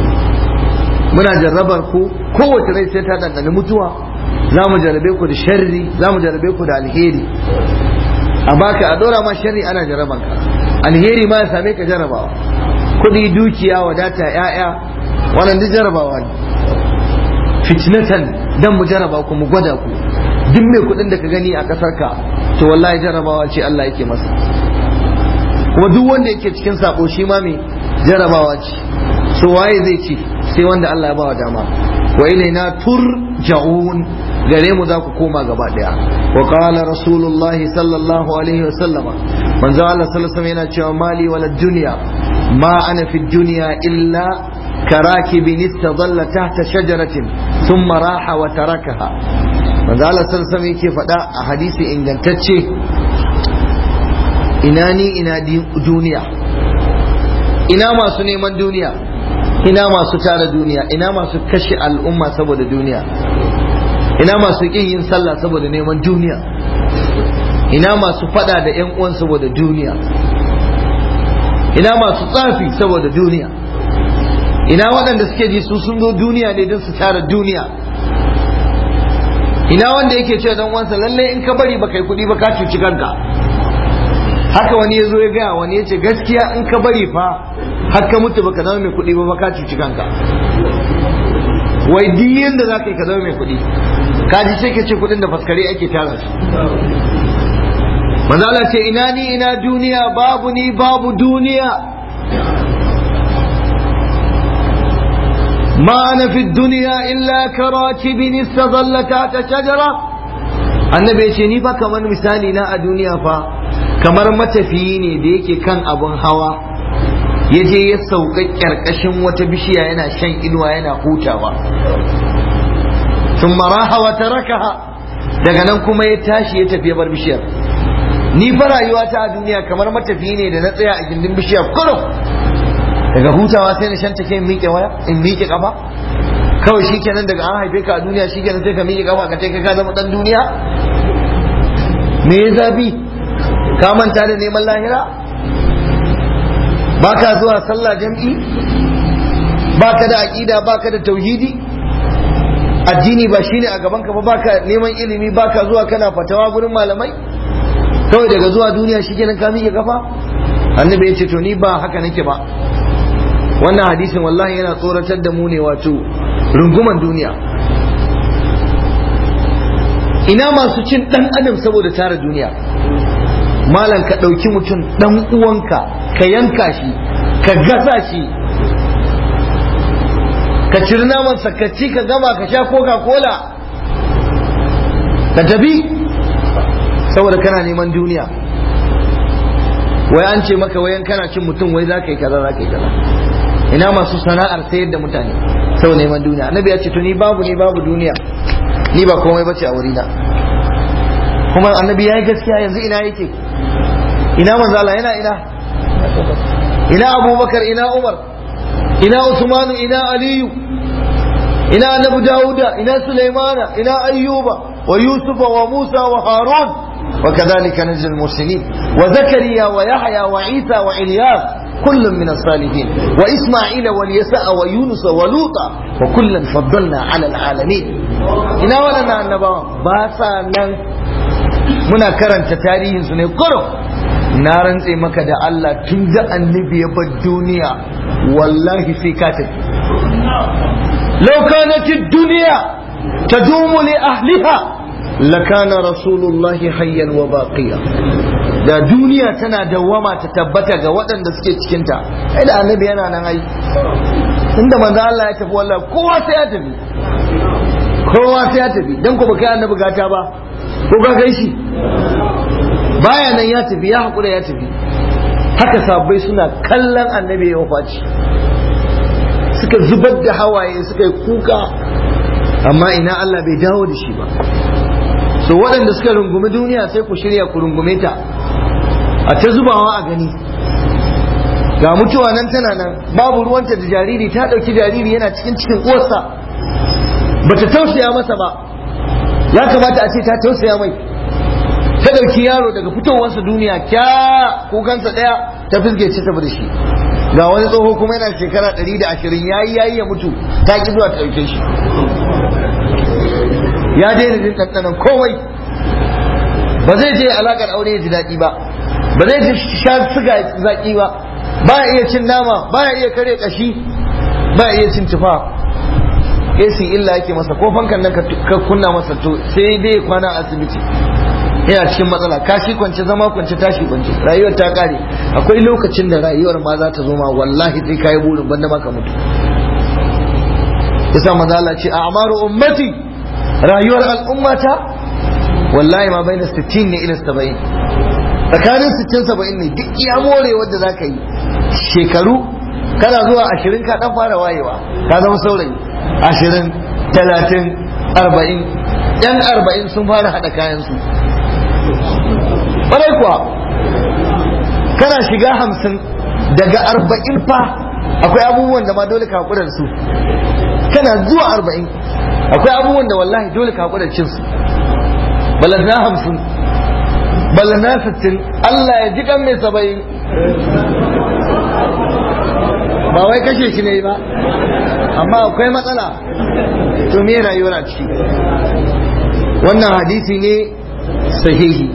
muna jarrabar ku kowace rai sai ta dandana mutuwa za mu jarrabe ku da sharri za mu jarrabe ku da alheri a baka a dora ma sharri ana jarraban ka alheri ma ya same ka jarrabawa kudi dukiya wadata ya'ya wannan duk jarrabawa ne fitnatan dan mu jarraba ku mu gwada ku duk mai kudin da ka gani a kasar ka to wallahi jarrabawa ce Allah yake masa kuma duk wanda yake cikin sabo shi ma mai jarrabawa ce so waye zai ci sai wanda Allah ya bawa dama wa ilaina turja'un gare mu za ku koma gaba daya wa qala rasulullah sallallahu alaihi wa sallama manzo Allah sallallahu alaihi yana cewa mali wala dunya ma ana fi dunya illa karakibin istadalla tahta shajaratin thumma raha wa tarakaha manzo Allah sallallahu alaihi yake faɗa a hadisi ingantacce ina ni ina duniya ina masu neman duniya ina masu tara duniya ina masu kashe al'umma saboda duniya ina masu ƙin yin sallah saboda neman duniya ina masu fada da yan uwan saboda duniya ina masu tsafi saboda duniya ina waɗanda suke ji su sun zo duniya ne don su tara duniya ina wanda yake ce dan uwansa lallai in ka bari ba kai kuɗi ba ka cuci kanka haka wani ya zo ya gaya wani ya ce gaskiya in ka bari fa har ka mutu baka zama mai kuɗi ba ba ka cuci kanka wai duk yanda za ka yi ka zama mai kuɗi ka ji sai ka ce kuɗin da faskare ake tara su manzala ce ina ni ina duniya babu ni babu duniya ما أنا في الدنيا إلا كراكب استظل تحت شجرة النبي يقول ني كمان مثالي نا الدنيا فا kamar matafiyi ne da yake kan abun hawa ya je ya sauka ƙarƙashin wata bishiya yana shan inuwa yana hutawa sun maraha wa tarakaha daga nan kuma ya tashi ya tafi ya bar bishiyar ni fa rayuwa ta a duniya kamar matafi ne da na tsaya a gindin bishiya kurum daga hutawa sai na shanta ke in miƙe waya in miƙe kafa kawai shikenan daga an haife ka a duniya shikenan sai ka miƙe kafa ka kai ka zama dan duniya me ya zafi ka manta da neman lahira baka zuwa sallah jam'i baka da aqida baka da tauhidi addini ba shine a gaban ka ba baka neman ilimi baka zuwa kana fatawa gurin malamai kawai daga zuwa duniya shikenan ka miƙe kafa annabi ya ce to ni ba haka nake ba wannan hadisin wallahi yana tsoratar da mu ne wato runguman duniya ina masu cin dan adam saboda tara duniya malam ka ɗauki mutum dan uwanka ka yanka shi ka gasa shi ka ciri namansa ka ci ka gama ka sha coca cola ka tafi saboda kana neman duniya wai an ce maka wayan kana cin mutum wai za ka yi kaza za ka yi kaza ina masu sana'ar sayar da mutane sau neman duniya annabi ya ce to ni babu ni babu duniya ni ba komai bace a wurina kuma annabi ya yi gaskiya yanzu ina yake ina manzala yana ina ina abubakar ina umar ina usmanu ina aliyu ina annabi dawuda ina sulaimana ina ayyuba wa yusufa wa musa wa harun وكذلك نجزي المحسنين وزكريا ويحيى وعيسى وإلياس كل من الصالحين وإسماعيل واليساء ويونس ولوطا وكلا فضلنا على العالمين ina waɗannan annabawa ba sa nan muna karanta tarihinsu ne kurum na rantse maka da Allah tun da annabi ya bar duniya wallahi sai ka tafi law kanat ad-dunya tadumu li ahliha lakana rasulullahi hayyan wa baqiya da duniya tana dawwama ta tabbata ga waɗanda suke cikinta ai da annabi yana nan ai inda manzo Allah ya tafi wallahi kowa sai ya tafi kowa sai ya tafi dan ko baka annabi gata ba ko ka kai shi baya nan ya tafi ya hakura ya tafi haka sabbai suna kallon annabi ya wafaci suka zubar da hawaye suka yi kuka amma ina Allah bai dawo da shi ba so waɗanda suka rungumi duniya sai ku shirya ku rungume ta a ta zubawa a gani ga mutuwa nan tana nan babu ruwanta da jariri ta ɗauki jariri yana cikin cikin uwarsa ba ta tausaya masa ba ya kamata a ce ta tausaya mai ta ɗauki yaro daga fitowarsa duniya kya kukansa ɗaya ta fisge ce tafi da shi ga wani tsoho kuma yana shekara ɗari da ashirin yayi yayi ya mutu ta ki zuwa ta ɗauke shi ya daina jin ɗanɗanon komai ba zai je alaƙar aure ya ji daɗi ba ba zai ji sha siga zaƙi ba ba ya iya cin nama ba ya iya kare ƙashi ba ya iya cin tufa AC illa yake masa ko fankan nan ka kunna masa to sai dai kwana a asibiti yana cikin matsala kashi kwance zama kwance tashi kwance rayuwar ta kare akwai lokacin da rayuwar ma za ta zo ma wallahi sai kayi burin banda maka mutu yasa maza Allah ce a amaru ummati rayuwar al'ummata wallahi ma bai na 60 ne ila 70 tsakanin 60 70 ne duk iya more wanda za ka yi shekaru kana zuwa ashirin ka dan fara wayewa ka zama saurayi ashirin talatin arba'in yan arba'in sun fara haɗa kayansu ƙwarai kuwa kana shiga hamsin daga arba'in fa akwai abubuwan da ma dole ka haƙura da su kana zuwa arba'in akwai abubuwan da wallahi dole ka haƙura cin su balantana hamsin balantana sittin Allah ya ji kan mai saba'in ba wai kashe shi ne ba amma akwai matsala to me rayuwar a ciki wannan hadisi ne sahihi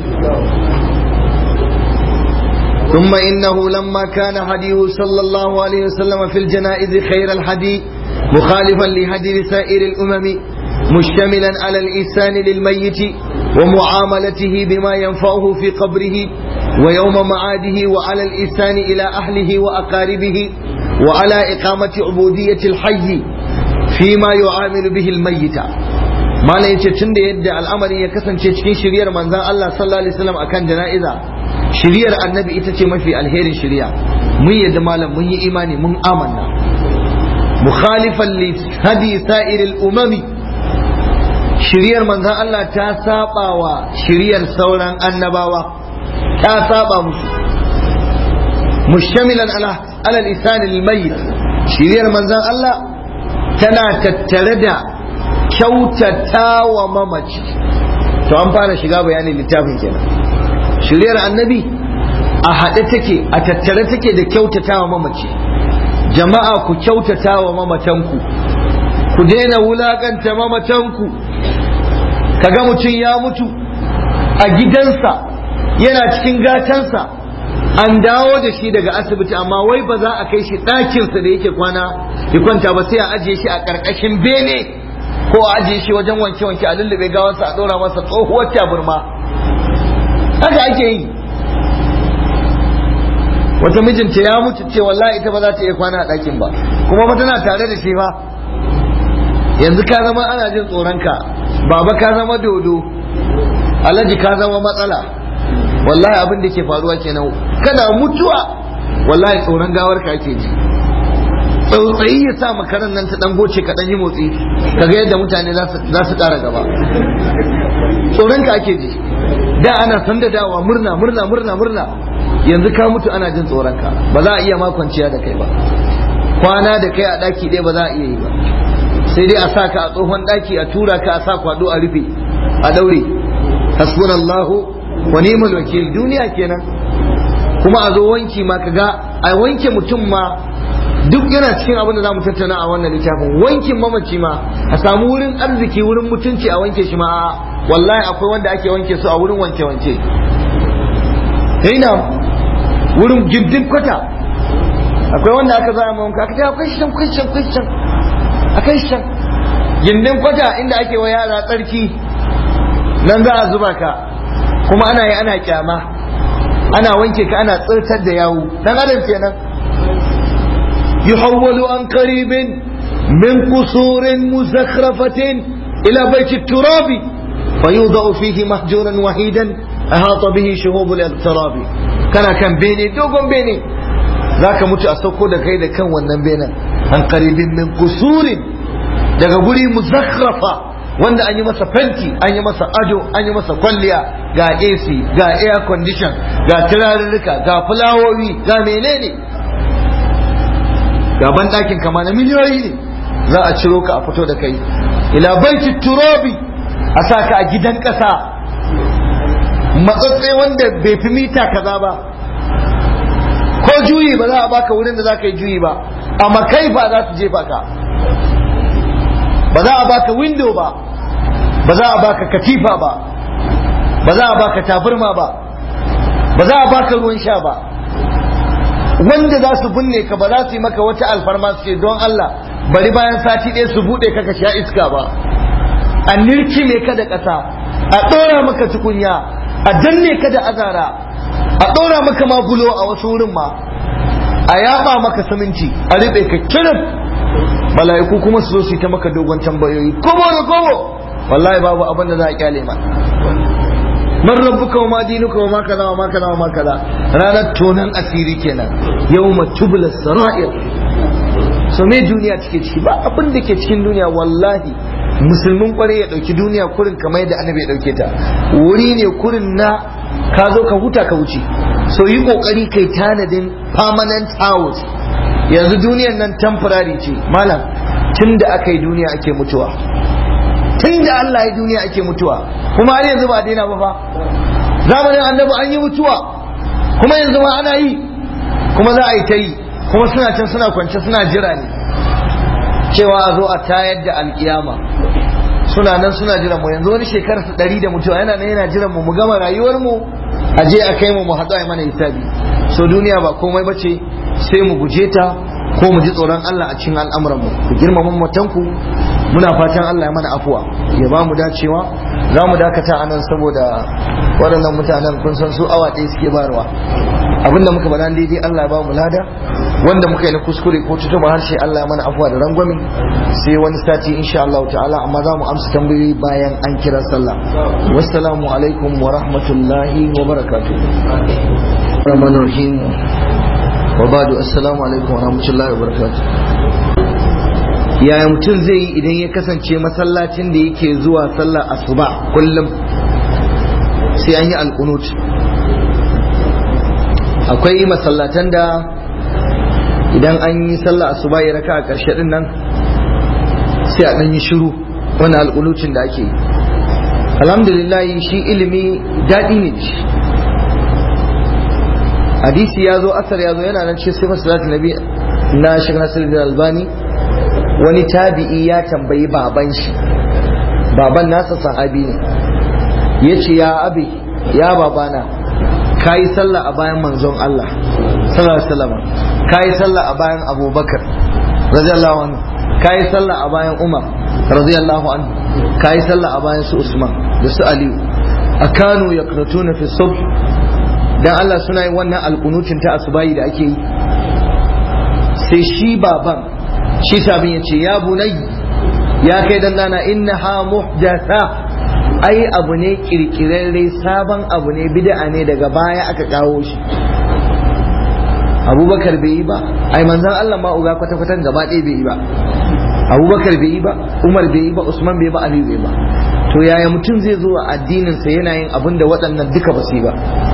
ثم إنه لما كان هديه صلى الله عليه وسلم في الجنائز خير الهدي مخالفا لهدي سائر الأمم مشتملا على الإحسان للميت ومعاملته بما ينفعه في قبره ويوم معاده وعلى الإحسان إلى أهله وأقاربه وعلى إقامة عبودية الحي فيما يعامل به الميت ما لا yace tun da yadda al'amari ya kasance cikin shiryar manzon Allah sallallahu alaihi wasallam akan jana'iza shiriyar annabi ita ce mafi alherin shiriya mun yadda malam mun yi imani mun amanna mukhalifan li hadi sa'iril umami shiriyar manzon Allah ta saba wa shiriyar sauran annabawa ta saba musu mushtamilan ala ala lisan al-mayyit shiriyar manzon Allah tana tattare da kyautata wa mamaci to an fara shiga bayanin littafin kenan shiriyar annabi a haɗe take a tattare take da kyautata wa mamaci jama'a ku kyautata wa mamatanku ku daina wulakanta mamatanku kaga mutum ya mutu a gidansa yana cikin gatansa an dawo da shi daga asibiti amma wai ba za a kai shi ɗakinsa da yake kwana ya kwanta ba sai a ajiye shi a ƙarƙashin bene ko a ajiye shi wajen wanke-wanke a lullube gawansa a ɗora masa tsohuwar taburma haka ake yi wata mijinta ya mutu ce wallahi ita ba za ta iya kwana a ɗakin ba kuma ba tana tare da shi ba yanzu ka zama ana jin tsoronka baba ka zama dodo alhaji ka zama matsala wallahi abin da ke faruwa kenan kana mutuwa wallahi tsoron gawar ka ake ji tsautsayi ya sa makaran nan ta dan goce ka dan yi motsi kaga yadda mutane za su ƙara gaba tsoron ka ake ji da ana sanda dawa murna murna murna murna yanzu ka mutu ana jin tsoron ka ba za a iya makwanciya da kai ba kwana da kai a daki ɗaya ba za a iya yi ba sai dai a sa ka a tsohon daki a tura ka a sa kwado a rufe a daure hasbunallahu wa ni'mal wakil duniya kenan kuma a zo wanki ma kaga a wanke mutum ma duk yana cikin abin da zamu tattauna a wannan littafin wankin mamaci ma a samu wurin arziki wurin mutunci a wanke shi ma wallahi akwai wanda ake wanke su a wurin wanke wanke na wurin gindin kwata akwai wanda aka zama mu wanka aka akwai shan akwai shan akwai shan akwai shan gindin kwata inda ake wa yara tsarki nan za a zuba ka kuma ana yi ana kyama ana wanke ka ana tsirtar da yawu dan adam kenan yuhawwalu an qaribin min qusurin muzakhrafatin ila baiti turabi fayudau fihi mahjuran wahidan ahata bihi shuhub al-iqtirab kana kan bene dogon bene zaka mutu a sauko da kai da kan wannan benen an qaribin min qusurin daga guri muzakhrafa wanda an yi masa fenti an yi masa ado an yi masa kwalliya ga AC ga air condition ga turarurruka ga fulawowi ga menene ga banɗakin kama na miliyoyi ne za a ciro ka a fito da kai ila baiti turobi a sa ka a gidan ƙasa matsatse wanda bai fi mita kaza ba ko juyi ba za a baka wurin da za ka yi juyi ba amma kai ba za su jefa ka ba za a baka window ba ba za a baka katifa ba ba za a baka tabarma ba ba za a baka ruwan sha ba wanda za su binne ka ba za su yi maka wata alfarma su ce don Allah bari bayan sati ɗaya su buɗe ka ka sha iska ba a nirkime ka da ƙasa a ɗora maka tukunya a danne ka da azara a ɗora maka ma bulo a wasu wurin ma a yaɓa maka siminti a riɓe ka kirin mala'iku kuma su zo su yi ta maka dogon tambayoyi kobo da kobo wallahi babu abin da za a kyale ma man rabbuka wa ma dinuka wa ma kaza wa ma kaza wa ma kaza ranar tonan asiri kenan yawma tubla sara'ir so me duniya take ciki ba abin da ke cikin duniya wallahi musulmin kwarai ya dauki duniya kurin kamar yadda annabi ya dauke ta wuri ne kurin na ka zo ka huta ka wuce so yi kokari kai tanadin permanent house yanzu duniyan nan temporary ce malam tun da aka yi duniya ake mutuwa tun da Allah ya duniya ake mutuwa kuma har yanzu ba a daina ba fa zamanin annabi an yi mutuwa kuma yanzu ma ana yi kuma za a yi ta yi kuma suna can suna kwance suna jira ne cewa a zo a tayar da alkiyama suna nan suna jiran mu yanzu wani shekarar su ɗari da mutuwa yana nan yana jiran mu mu gama rayuwar mu a je a kai mu mu haɗu a mana hisabi so duniya ba komai bace sai mu guje ta ko mu ji tsoron Allah a cikin al'amuran mu ku girmama matanku muna fatan Allah ya mana afuwa ya ba mu dacewa za mu dakata anan saboda waɗannan mutanen kun san su awa ɗaya suke barwa abinda muka bada daidai Allah ya ba mu lada wanda muka yi na kuskure ko tutuba harshe Allah mana afuwa da rangwame sai wani sati insha Allah ta'ala amma za mu amsa tambayoyi bayan an kira sallah wassalamu alaikum wa rahmatullahi wa barakatuh rahman rahim wa ba'du assalamu alaikum wa rahmatullahi wa barakatuh yaya mutum zai yi idan ya kasance masallacin da yake zuwa sallar asuba kullum sai an yi alkunut akwai masallatan da idan an yi sallah asuba ya raka a ƙarshe din nan sai a ɗan yi shiru wani alƙulucin da ake yi alhamdulillah shi ilimi daɗi ne shi hadisi ya zo asar ya zo yana nan ce sai masalatu nabi na shi nasiruddin albani wani tabi'i ya tambayi baban shi baban nasa sahabi ne ya ce ya abi ya babana ka yi sallah a bayan manzon Allah sallallahu alaihi wasallam ka yi sallah a bayan abubakar radiyallahu anhu ka yi sallah a bayan umar radiyallahu anhu ka yi sallah a bayan su usman da su aliyu a kanu ya na fi subh dan Allah suna yin wannan alkunutin ta asubayi da ake yi sai shi baban shi sabin ya ce ya bunai ya kai dan dana innaha muhdatha ai abu ne kirkirarre sabon abu ne bid'a ne daga baya aka kawo shi abubakar bai yi ba ai manzan Allah ma uga kwata kwatan gaba ɗaya bai yi ba abubakar bai yi ba umar bai yi ba usman bai ba aliyu bai ba to yaya mutum zai zo a addinin sa yana yin abin da waɗannan duka ba su yi ba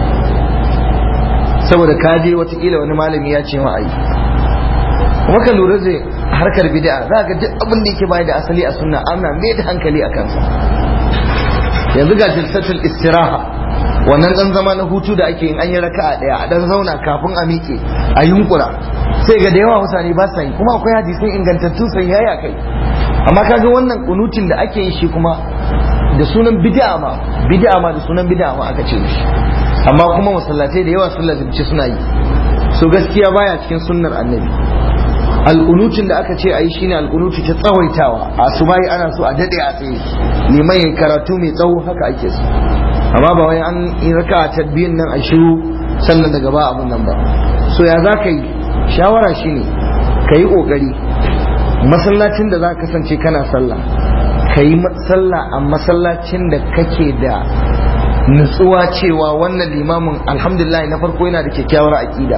saboda ka je watakila wani malami ya ce ma ayi kuma ka lura da harkar bid'a za ga duk abin da yake bayar da asali a sunna ana mai da hankali a kansa yanzu ga jilsatul istiraha wannan dan zama na hutu da ake yin an yi raka'a daya a dan zauna kafin a miƙe a yunkura sai ga da yawa mutane ba sa yi kuma akwai hadisai ingantattu sai yaya kai amma kaga wannan kunutin da ake yi shi kuma da sunan bid'a ma bid'a ma da sunan bid'a ma aka ce shi amma kuma masallatai da yawa sun lazimci suna yi so gaskiya baya cikin sunnar annabi alƙunutin da aka ce a yi shine alƙunuti ta tsawaitawa a su bayi ana so a daɗe a tsaye liman yin karatu mai tsawo haka ake so amma ba wai an yi raka a tadbiyin nan a shiru sannan daga ba abun nan ba so ya za ka yi shawara shine ka yi ƙoƙari masallacin da za ka kasance kana sallah ka yi sallah a masallacin da kake da nutsuwa cewa wannan limamin alhamdulillah na farko yana da kyakkyawar aƙida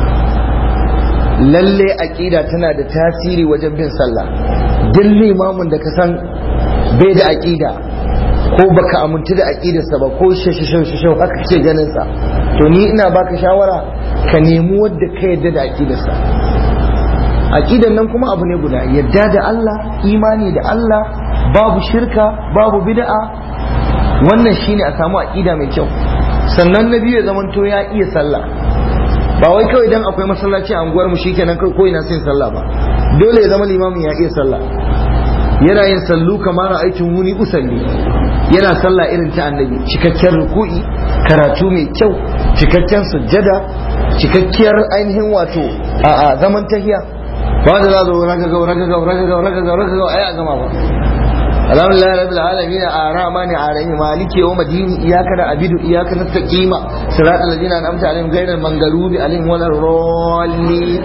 lalle aƙida tana da tasiri wajen bin sallah duk limamin da ka san bai da aƙida ko baka amintu da aƙidarsa ba ko shashashau haka ce ganin sa to ni ina baka shawara ka nemi wadda ka yadda da aƙidarsa aƙidar nan kuma abu ne guda yadda da Allah imani da Allah babu shirka babu bid'a wannan shine a samu aƙida mai kyau sannan na biyu ya zamanto ya iya sallah ba wai kawai dan akwai masallaci a unguwar mu shikenan kai ko ina sin sallah ba dole ya zama limamin ya iya sallah yana yin sallu kamar aikin wuni usalli yana sallah irin ta annabi cikakken ruku'i karatu mai kyau cikakken sujjada cikakkiyar ainihin wato a zaman tahiya ba da za zo raga ga raga ga raga ga raga ga raga ga ai a gama ba alhamdulillah rabbil alamin arrahmani arrahim maliki yawm din iyyaka na'budu iyyaka nastaqim siratal ladzina an'amta alaihim ghayril maghdubi alaihim waladdallin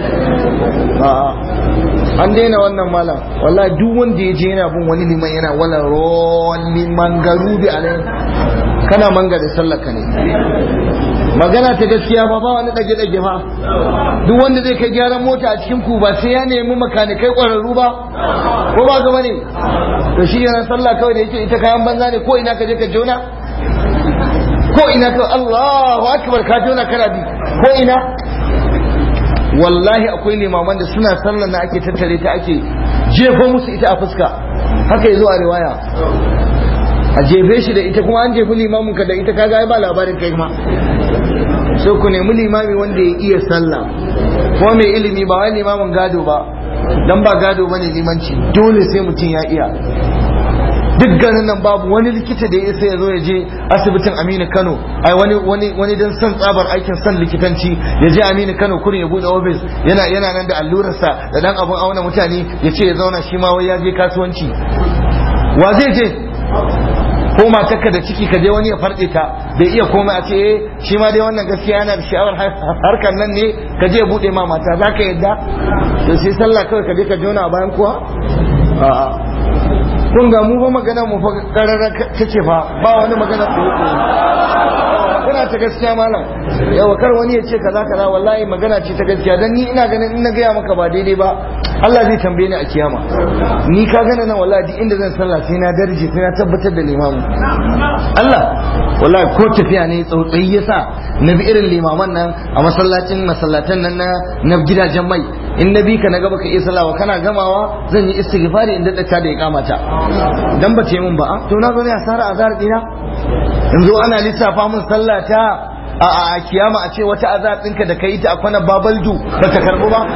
an daina wannan malam wallahi duk wanda ya je yana bin wani liman yana wala rolli mangarubi alaihim kana manga da sallaka ne magana ta gaskiya ba ba wani dage dage fa duk wanda zai kai gyaran mota a cikin ku ba sai ya nemi makanikai kwararru ba ko ba ga bane to shi yana sallah kawai da yake ita kayan banza ne ko ina ka je ka jona ko ina ka Allahu akbar ka jona kana bi ko ina wallahi akwai limaman da suna sallar na ake tattare ta ake jefo musu ita a fuska haka yazo a riwaya a jefe shi da ita kuma an jefi limamin ka da ita kaga ai ba labarin kai ma sai ku nemi limami wanda ya iya sallah ko mai ilimi ba wai limamin gado ba dan ba gado bane limanci dole sai mutum ya iya duk ganin nan babu wani likita da ya isa ya zo ya je asibitin Aminu Kano ai wani wani wani dan san tsabar aikin san likitanci ya je Aminu Kano kurin ya bude office yana yana nan da allurarsa da dan abun auna mutane ya ce ya zauna shi ma wai ya je kasuwanci wa zai je ko matarka da ciki ka je wani ya farɗe ta bai iya komai a ce eh shi ma dai wannan gaskiya yana da sha'awar harkar nan ne ka je buɗe ma mata za ka yadda to sai sallah kawai ka je ka jona a bayan kuwa a'a kun ga mu fa magana mu fa karara ta ce fa ba wani magana ko kuna ta gaskiya malam yawa kar wani ya ce kaza kaza wallahi magana ce ta gaskiya dan ni ina ganin in na gaya maka ba daidai ba Allah zai tambaye ni a kiyama ni ka gana nan wallahi duk inda zan sallah sai na darje sai na tabbatar da limamu Allah wallahi ko tafiya ne tsautsayi yasa na bi irin limaman nan a masallacin masallatan nan na na gidajen mai in na bi ka na gaba ka iya salawa kana gamawa zan yi istighfari in daɗa ta da ya kamata dan ba ce min ba to na zo ne asara azar dina in zo ana lissafa mun sallah ta a a kiyama a ce wata azar ɗinka da ka yi ta a kwana babaldu ba ta karɓu ba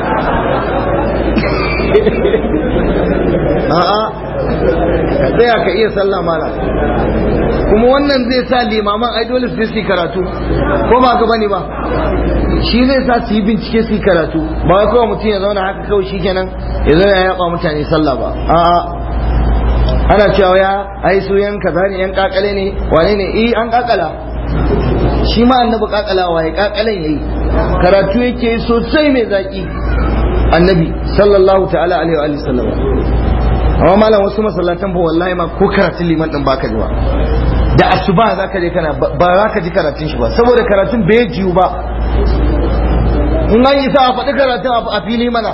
a'a ka tsaya ka iya sallah mala kuma wannan zai sa limaman ai dole su yi karatu ko ba ka bane ba shi zai sa su yi bincike su yi karatu ba wai kawai mutum ya zauna haka kawai shikenan ya zauna ya yaba mutane sallah ba a'a ana cewa ya ai su yan kaza ne yan kakale ne wane ne eh an kakala shi ma annabi kakalawa ya kakalen yayi karatu yake sosai mai zaki annabi sallallahu ta'ala alaihi wa sallam amma malam wasu masallatan ba wallahi ma ko karatun liman din baka ji ba da asuba za ka je kana ba za ka ji karatun shi ba saboda karatun bai jiyu ba in an yi sa a faɗi karatun a fili mana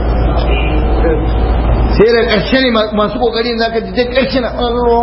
sai da ƙarshe ne masu ƙoƙari za ka ji da ƙarshe na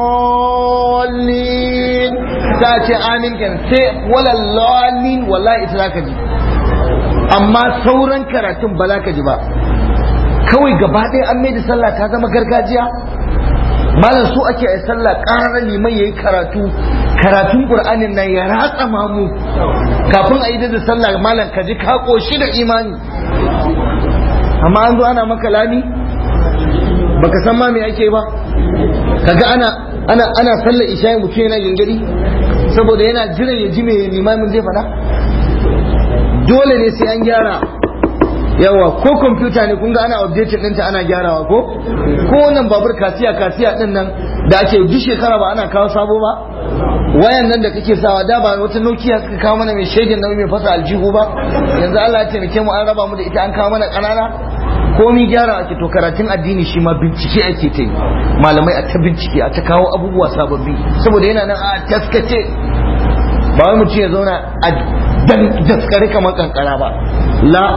allolin za a ce amin kenan sai walallolin wallahi ita za ka ji amma sauran karatun ba za ka ji ba kawai gaba ɗaya an mai da sallah ta zama gargajiya malam su ake a sallah ƙarar liman ya yi karatu karatun ƙur'anin nan ya ratsa mamu kafin a yi da sallah malam ka ji ka ƙoshi da imani amma an zo ana maka lami baka san ma me ake ba kaga ana ana ana sallar isha'i mutum yana gingiri saboda yana jiran ya ji me limamin zai faɗa dole ne sai an gyara yawa ko kwamfuta ne kun ga ana updating ɗinta ana gyarawa ko ko wannan babur kasiya kasiya ɗin nan da ake duk shekara ba ana kawo sabo ba wayan nan da kake sawa da ba wata nokia suka kawo mana mai shegin nauyi mai fasa aljihu ba yanzu Allah ya taimake mu an raba mu da ita an kawo mana ƙanana komi gyara ake to karatun addini shi ma bincike ake ta yi malamai a ta bincike a ta kawo abubuwa sababbi saboda yana nan a taskace ba wai mutum ya zauna a daskare kamar kankara ba la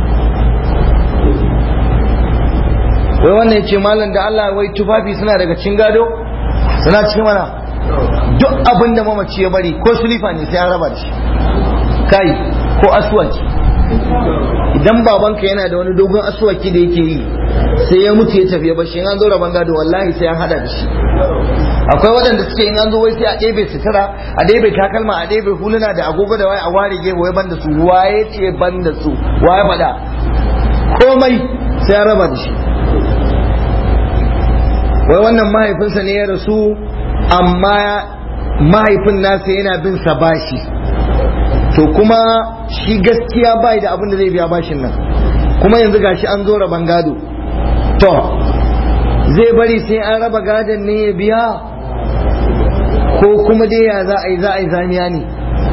wai wannan ce malam da Allah wai tufafi suna daga cin gado suna cikin mana duk abin da mamaci ya bari ko sulifa ne sai an raba da shi kai ko aswaki idan babanka yana da wani dogon aswaki da yake yi sai ya mutu ya tafi ya bashi in an zo raban gado wallahi sai an hada da shi akwai waɗanda suke in an zo wai sai a ɗebe sutura a ɗebe takalma a ɗebe huluna da agogo da waye a ware gefe wai banda su waye ce banda su waye faɗa komai sai an raba da shi wai wannan mahaifinsa ne ya rasu amma mahaifin nasa yana bin sa bashi to kuma shi gaskiya bai da abin da zai biya bashin nan kuma yanzu gashi an zo raban gado to zai bari sai an raba gadon ne ya biya ko kuma dai ya za a yi za a yi zaniya ne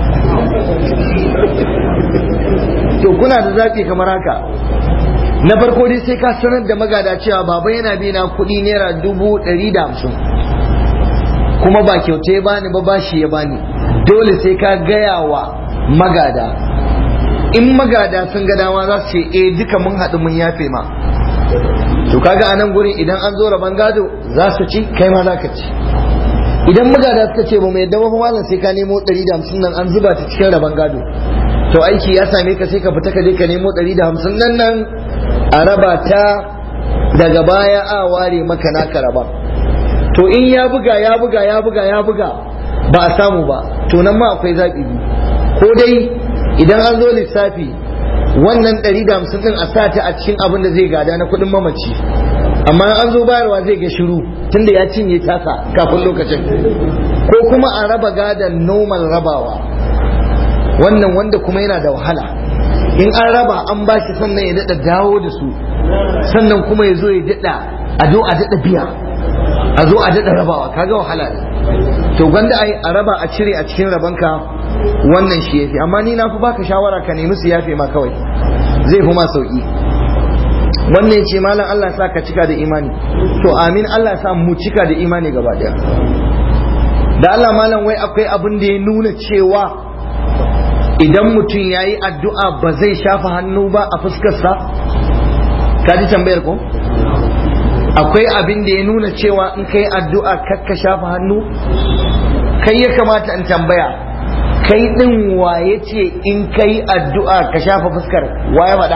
to kuna da zafi kamar haka na farko dai sai ka sanar da magada cewa baba yana bi na kuɗi naira dubu ɗari da hamsin kuma ba kyauta ya bani ba bashi ya bani dole sai ka gaya wa magada in magada sun ga dama za su ce eh duka mun haɗu mun yafe ma to kaga a nan gurin idan an zo raban gado za su ci kai ma za ka ci idan magada suka ce ba mu yadda ba malam sai ka nemo 150 nan an zuba ta cikin raban gado to aiki ya same ka sai ka fita ka je ka nemo 150 nan nan a raba ta daga baya a ware maka naka raba to in ya buga ya buga ya buga ya buga ba a samu ba to nan ma akwai zaɓi biyu ko dai idan an zo lissafi wannan 150 din a sa ta a cikin abin da zai gada na kuɗin mamaci amma an zo bayarwa zai ga shiru tunda ya cinye tasa kafin lokacin ko kuma a raba gadon normal rabawa wannan wanda kuma yana da wahala in an raba an ba shi sannan ya daɗa dawo da su sannan kuma ya zo ya daɗa a zo a daɗa biya a zo a daɗa rabawa kaga wahala ne to gwanda ai a raba a cire a cikin rabanka wannan shi yafi amma ni na fi baka shawara ka nemi su yafe ma kawai zai fi ma sauki wannan ya ce malam Allah sa ka cika da imani to amin Allah sa mu cika da imani gaba daya da Allah malam wai akwai abin da ya nuna cewa idan mutum ya yi addu'a ba zai shafa hannu ba a fuskarsa ka ji tambayar ko akwai abin da ya nuna cewa in kai addu'a kakka shafa hannu kai ya kamata in tambaya kai din waye ce in kai addu'a ka shafa fuskar waye faɗa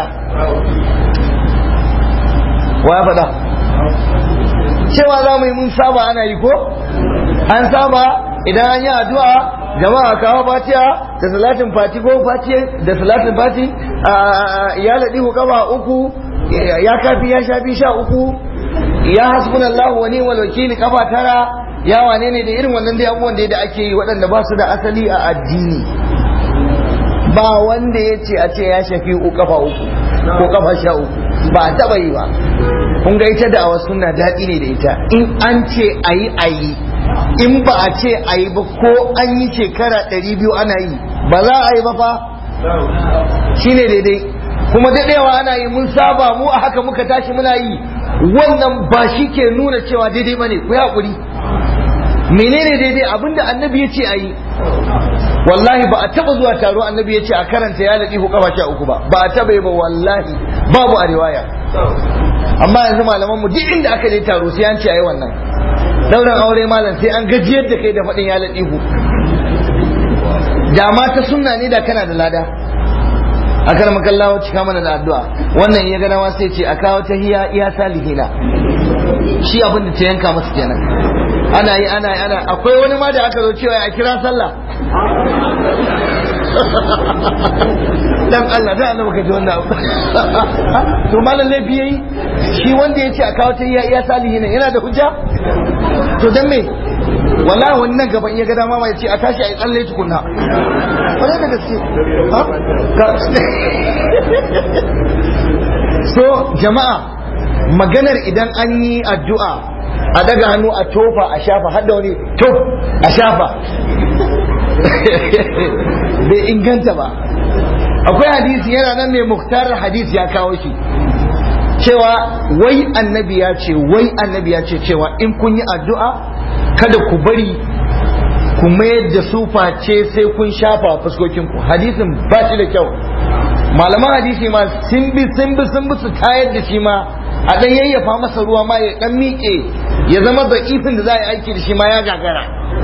waye faɗa cewa za mu yi mun saba ana yi ko an saba idan an yi addu'a jama'a kawo fatiha da salatin fati ko fati da salatin fati ya laɗi kaba uku ya kafi ya shafi sha uku ya hasbunallahu wa ni'mal wakili kafa tara ya wane ne da irin wannan dai abubuwan da ake yi waɗanda ba su da asali a addini ba wanda ya ce a ce ya shafi uku kafa uku ko kafa sha uku ba a taɓa yi ba kun ga ita da awa suna daɗi ne da ita in an ce a yi a yi in ba a ce a yi ba ko an yi shekara ɗari biyu ana yi ba za a yi ba fa shi ne daidai kuma daɗewa ana yi mun saba mu a haka muka tashi muna yi wannan ba shi ke nuna cewa daidai ba ne ku yi haƙuri menene daidai abinda annabi ya ce a yi wallahi ba a taba zuwa taro annabi ya ce a karanta ya laɗi ko kafa sha uku ba ba a taba yi ba wallahi babu a riwaya amma yanzu malaman mu duk inda aka je taro sai an ce ayi wannan dauran aure malam sai an gajiyar da kai da faɗin ya laɗi ku da ma ta sunna ne da kana da lada akar makallawa cika mana da addu'a wannan ya ga dama sai ce a kawo ta hiya iya salihina shi abin da ta yanka masa kenan ana yi ana yi ana akwai wani ma da aka zo cewa a kira sallah dan Allah dan Allah baka ji wannan abu to malam laifi yayi shi wanda yace a kawo ta iya iya salihin yana da hujja to dan me wallahi wani nan gaban iya ga dama ma yace a tashi a yi tsalle tukunna kwarai da gaske so jama'a maganar idan an yi addu'a a daga hannu a tofa a shafa hadda wani tof a shafa bai inganta ba akwai hadisi yana nan mai muktar hadisi ya kawo shi cewa wai annabi ya ce wai annabi ya ce cewa in kun yi addu'a kada ku bari ku mayar da su face sai kun shafa fuskokinku hadisin ba shi da kyau malaman hadisi ma sun bi sun bi sun bi su tayar da shi ma a dan yayyafa masa ruwa ma ya dan miƙe ya zama da ifin da za a yi aiki da shi ma ya gagara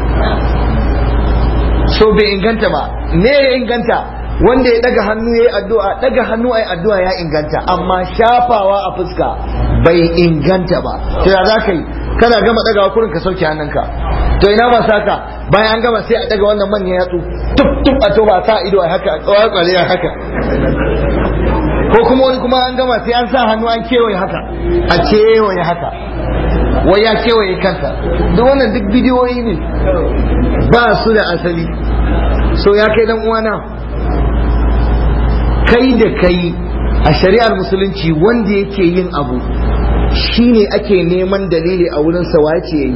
so bai inganta ba me ya inganta wanda ya daga hannu ya yi addu'a daga hannu a yi addu'a ya inganta amma shafawa a fuska bai inganta ba to ya za ka yi kana gama dagawa kurin ka sauke hannunka to ina ba saka bayan an gama sai a daga wannan manyan yatsu tuk tuk a to ba sa ido a haka a kwale a haka ko kuma wani kuma an gama sai an sa hannu an kewaye haka a kewaye haka wai ya kewaye kansa duk wannan duk bidiyoyi ne ba su da asali so ya kai dan uwana kai da kai a shari'ar musulunci wanda yake yin abu shine ake neman dalili a wurin sa wace yayi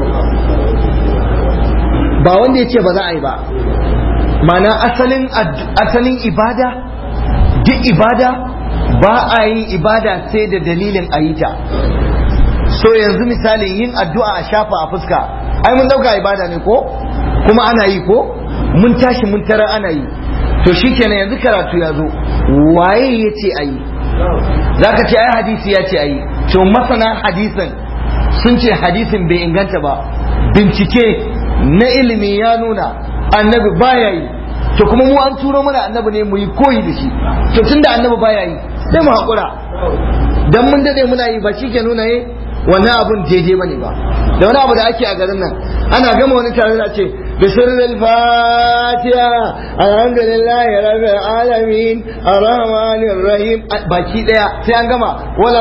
ba wanda yace ba za a yi ba mana asalin asalin ibada duk ibada ba a yin ibada sai da dalilin a yi ta so yanzu misali yin addu'a a shafa a fuska ai mun dauka ibada ne ko kuma ana yi ko mun tashi mun tara ana yi to shikenan yanzu karatu ya zo waye ya ce a yi za ka ce ai hadisi ya ce a yi to masana hadisin sun ce hadisin bai inganta ba bincike na ilimi ya nuna annabi baya yi to kuma mu an turo mana annabi ne mu yi koyi da shi to tunda annabi baya yi sai mu haƙura dan mun dade muna yi ba shi ke nuna yi wannan abun daidai bane ba da wani abu da ake a garin nan ana gama wani tare da ce بسر الفاتحة الحمد لله رب العالمين الرحمن الرحيم باكي ديا sai an gama wala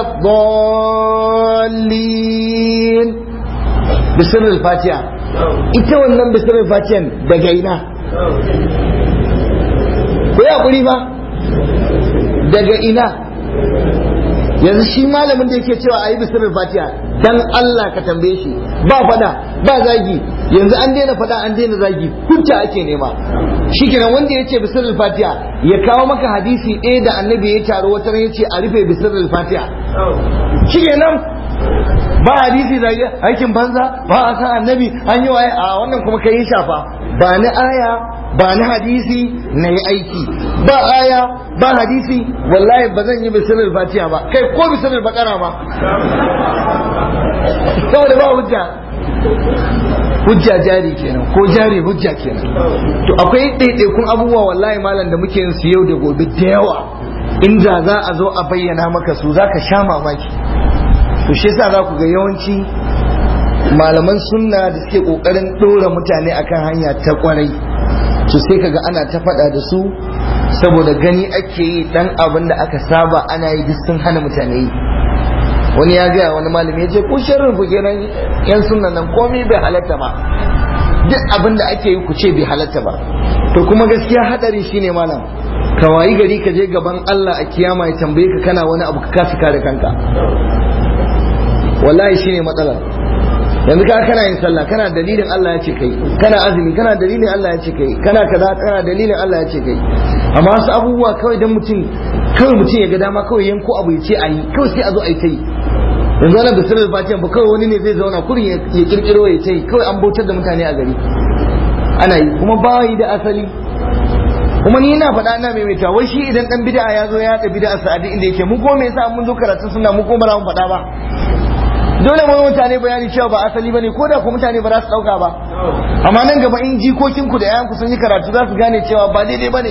dallin بسر الفاتحة ita wannan بسر الفاتحة daga ina ko ya kuri ba daga ina yanzu shi malamin da yake cewa a yi bisirin fatiha dan Allah ka tambaye shi ba fada ba zagi yanzu an daina faɗa an daina zagi hujja ake nema shikenan wanda ya ce bisirul fatiha ya kawo maka hadisi ɗaya da annabi ya taro wata ya ce a rufe bisirul fatiha shikenan ba hadisi zage aikin banza ba a san annabi an yi waye a wannan kuma kai shafa ba ni aya ba ni hadisi na yi aiki ba aya ba hadisi wallahi ba zan yi bisirul fatiha ba kai ko bisirul bakara ma saboda ba hujja hujja jari kenan ko jari hujja kenan to akwai ɗaiɗaikun abubuwa wallahi malam da muke yin su yau da gobe da yawa inda za a zo a bayyana maka su za ka sha mamaki to shi yasa za ku ga yawanci malaman sunna da suke kokarin ɗora mutane akan hanya ta kwarai to sai kaga ana ta faɗa da su saboda gani ake yi dan abin da aka saba ana yi duk sun hana mutane yi wani ya gaya wani malami ya ce ku sharrin ku kenan yan sunnan nan komai bai halatta ba duk abin da ake yi ku ce bai halatta ba to kuma gaskiya hadari shine malam ka wayi gari ka je gaban Allah a kiyama ya tambaye ka kana wani abu ka kasa kare kanka wallahi shine matsalar yanzu ka kana yin sallah kana dalilin Allah ya ce kai kana azumi kana dalilin Allah ya ce kai kana kaza kana dalilin Allah ya ce kai amma wasu abubuwa kawai dan mutum kawai mutum ya ga dama kawai yanko abu ya ce a yi kawai sai a zo a yi ta yi yanzu wannan bisirar fatiha ba kawai wani ne zai zauna kurin ya kirkiro ya ce kawai an bautar da mutane a gari ana yi kuma ba yi da asali kuma ni ina faɗa ina maimaita wai shi idan dan bid'a ya zo ya haɗa bid'a sa'adi inda yake mu ko me yasa mun zo karatu suna mu ko ba za mu faɗa ba dole mu mutane bayani cewa ba asali bane ko da ku mutane ba za su dauka ba amma nan gaba in jikokin ku da yayan ku sun yi karatu za su gane cewa ba daidai bane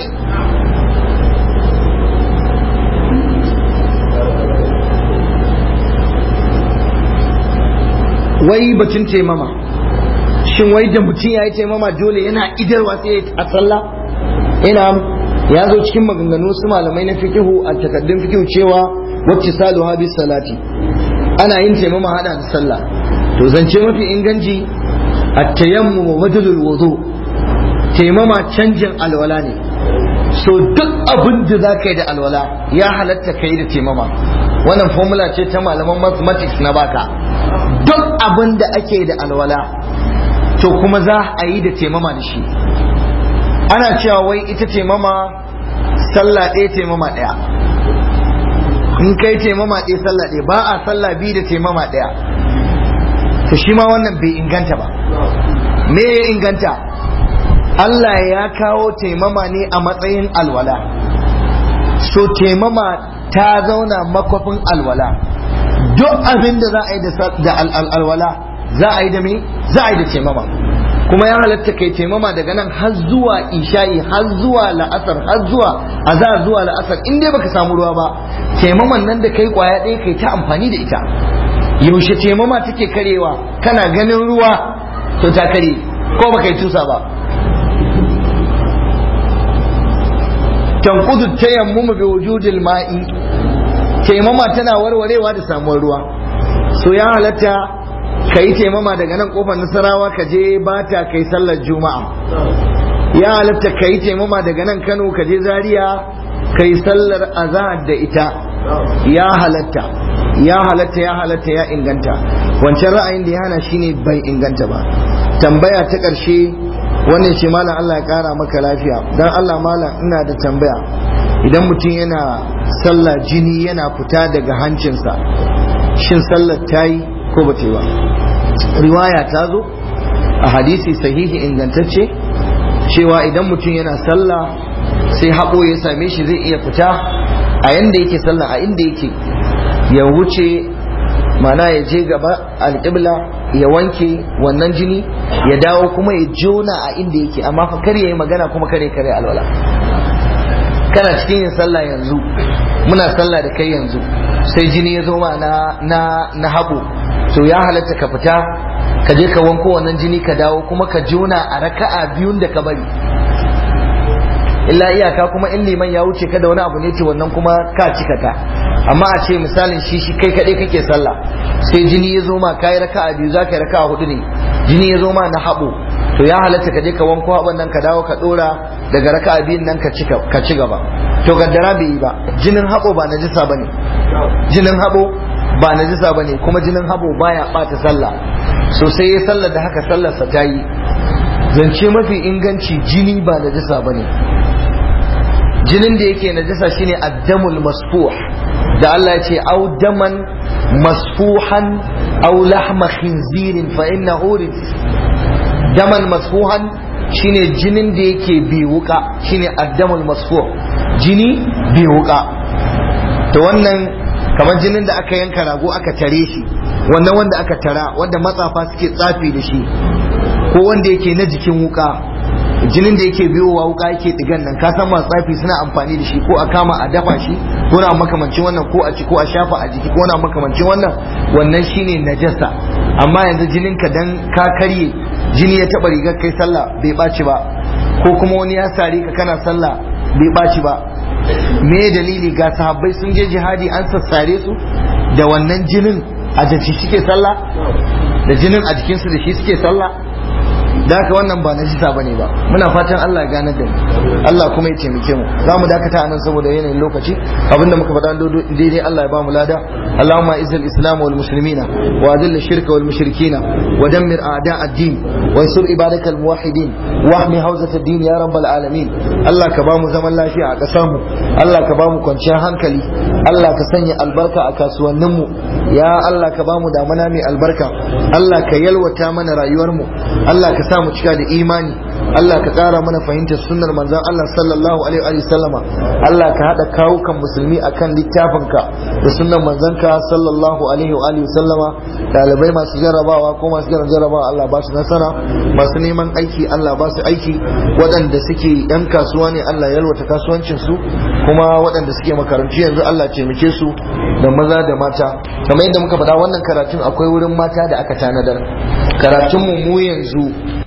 wai bacin taimama shin wai da mutum ya yi taimama dole yana idarwa sai a sallah ina ya zo cikin maganganu su malamai na fikihu a takaddun fikihu cewa wacce saluha bis salati ana yin taimama hada da sallah to zance mafi inganci at-tayammum madalul wudu taimama canjin alwala ne so duk abin da za ka yi da alwala ya halatta ka yi da taimama wannan formula ce ta malaman mathematics na baka duk abin da ake da alwala to kuma za a yi da taimama da shi ana cewa wai ita taimama sallah ɗaya taimama ɗaya in kai taimama ɗaya sallah ɗaya ba a sallah biyu da taimama ɗaya to shi ma wannan bai inganta ba me ya inganta Allah ya kawo taimama ne a matsayin alwala so taimama ta zauna makwafin alwala duk abin da za a yi da alwala za a yi da me za a yi da taimama kuma ya halatta kai taimama daga nan har zuwa isha'i har zuwa la'asar har zuwa azhar zuwa la'asar in dai baka samu ruwa ba taimaman nan da kai kwaya ɗaya kai ta amfani da ita yaushe taimama take karewa kana ganin ruwa to ta kare ko baka yi tusa ba tanqudu tayammumu bi wujudil ma'i taimama tana warwarewa da samuwar ruwa so ya halatta ka yi taimama daga nan kofar nasarawa ka je bata kai sallar juma'a ya halatta ka yi taimama daga nan kano ka je zaria ka yi sallar azahar da ita ya halatta ya halatta ya halatta ya inganta wancan ra'ayin da ya hana shine bai inganta ba tambaya ta ƙarshe wannan ce malam Allah ya ƙara maka lafiya dan Allah malam ina da tambaya idan mutum yana sallah jini yana fita daga hancinsa shin sallar ta yi ko ba ta yi ba riwaya ta zo a hadisi sahihi ingantacce cewa idan mutum yana sallah sai haɓo ya same shi zai iya fita a yanda yake sallah a inda yake ya wuce mana ya je gaba alƙibla ya wanke wannan jini ya dawo kuma ya jona a inda yake amma fa kar ya yi magana kuma kare kare alwala kana cikin yin sallah yanzu muna sallah da kai yanzu sai jini ya zo ma na na na haɓo to ya halatta ka fita ka je ka wanko wannan jini ka dawo kuma ka jona a raka'a biyun da ka bari illa iyaka kuma in liman ya wuce ka da wani abu ne ce wannan kuma ka cika ta amma a ce misalin shi shi kai kaɗai kake sallah sai jini ya zo ma ka yi raka'a biyu za ka yi raka'a hudu ne jini ya zo ma na haɓo to ya halatta ka je ka wanko haɓon nan ka dawo ka ɗora daga raka'a biyun nan ka ci gaba to gaddara bai yi ba jinin haɓo ba najisa ba ne jinin haɓo ba najisa ba ne kuma jinin haɓo baya ɓata sallah so sai ya sallar da haka sallarsa ta yi zance mafi inganci jini ba najasa bane jinin da yake najasa shine addamul masfuh da Allah ya ce au daman masfuhan au lahma khinzirin fa innahu daman masfuhan shine jinin da yake bi wuka shine addamul masfuh jini bi wuka to wannan kamar jinin da aka yanka rago aka tare shi wannan wanda aka tara wanda matsafa suke tsafi da shi ko wanda yake na jikin wuka jinin da yake biyowa wuka yake digan nan ka san masu tsafi suna amfani da shi ko a kama a dafa shi ko na makamancin wannan ko a ci ko a shafa a jiki ko na makamancin wannan wannan shine najasa amma yanzu jinin ka dan ka karye jini ya taba rigar kai sallah bai baci ba ko kuma wani ya sare ka kana sallah bai baci ba me dalili ga sahabbai sun je jihadi an sassare su da wannan jinin a jiki suke sallah da jinin a jikinsu da shi suke sallah da haka wannan ba najisa bane ba muna fatan Allah ya gane da mu Allah kuma ya taimake mu za mu dakata anan saboda yanayin lokaci abinda muka faɗa daidai Allah ya ba mu lada Allahumma izzil islam wal muslimina wa adil shirka wal mushrikina wa dammir a'da ad-din wa ansur ibadaka al muwahhidin wa ahmi hawzat ad-din ya rabbal alamin Allah ka ba mu zaman lafiya a ƙasar mu Allah ka ba mu kwanciyar hankali Allah ka sanya albarka a kasuwannin mu ya Allah ka ba mu damana mai albarka Allah ka yalwata mana rayuwar mu Allah ka sa mu cika da imani Allah ka ƙara mana fahimtar sunnar manzon Allah sallallahu alaihi wa sallama Allah ka haɗa kawukan musulmi akan littafinka da sunnar manzonka sallallahu alaihi wa sallama ɗalibai masu jarrabawa ko masu jiran jarrabawa Allah ba su nasara masu neman aiki Allah ba su aiki waɗanda suke yan kasuwa ne Allah yalwata kasuwancin su kuma waɗanda suke makarantu yanzu Allah taimake su da maza da mata kamar yadda muka faɗa wannan karatun akwai wurin mata da aka tanadar karatun mu mu yanzu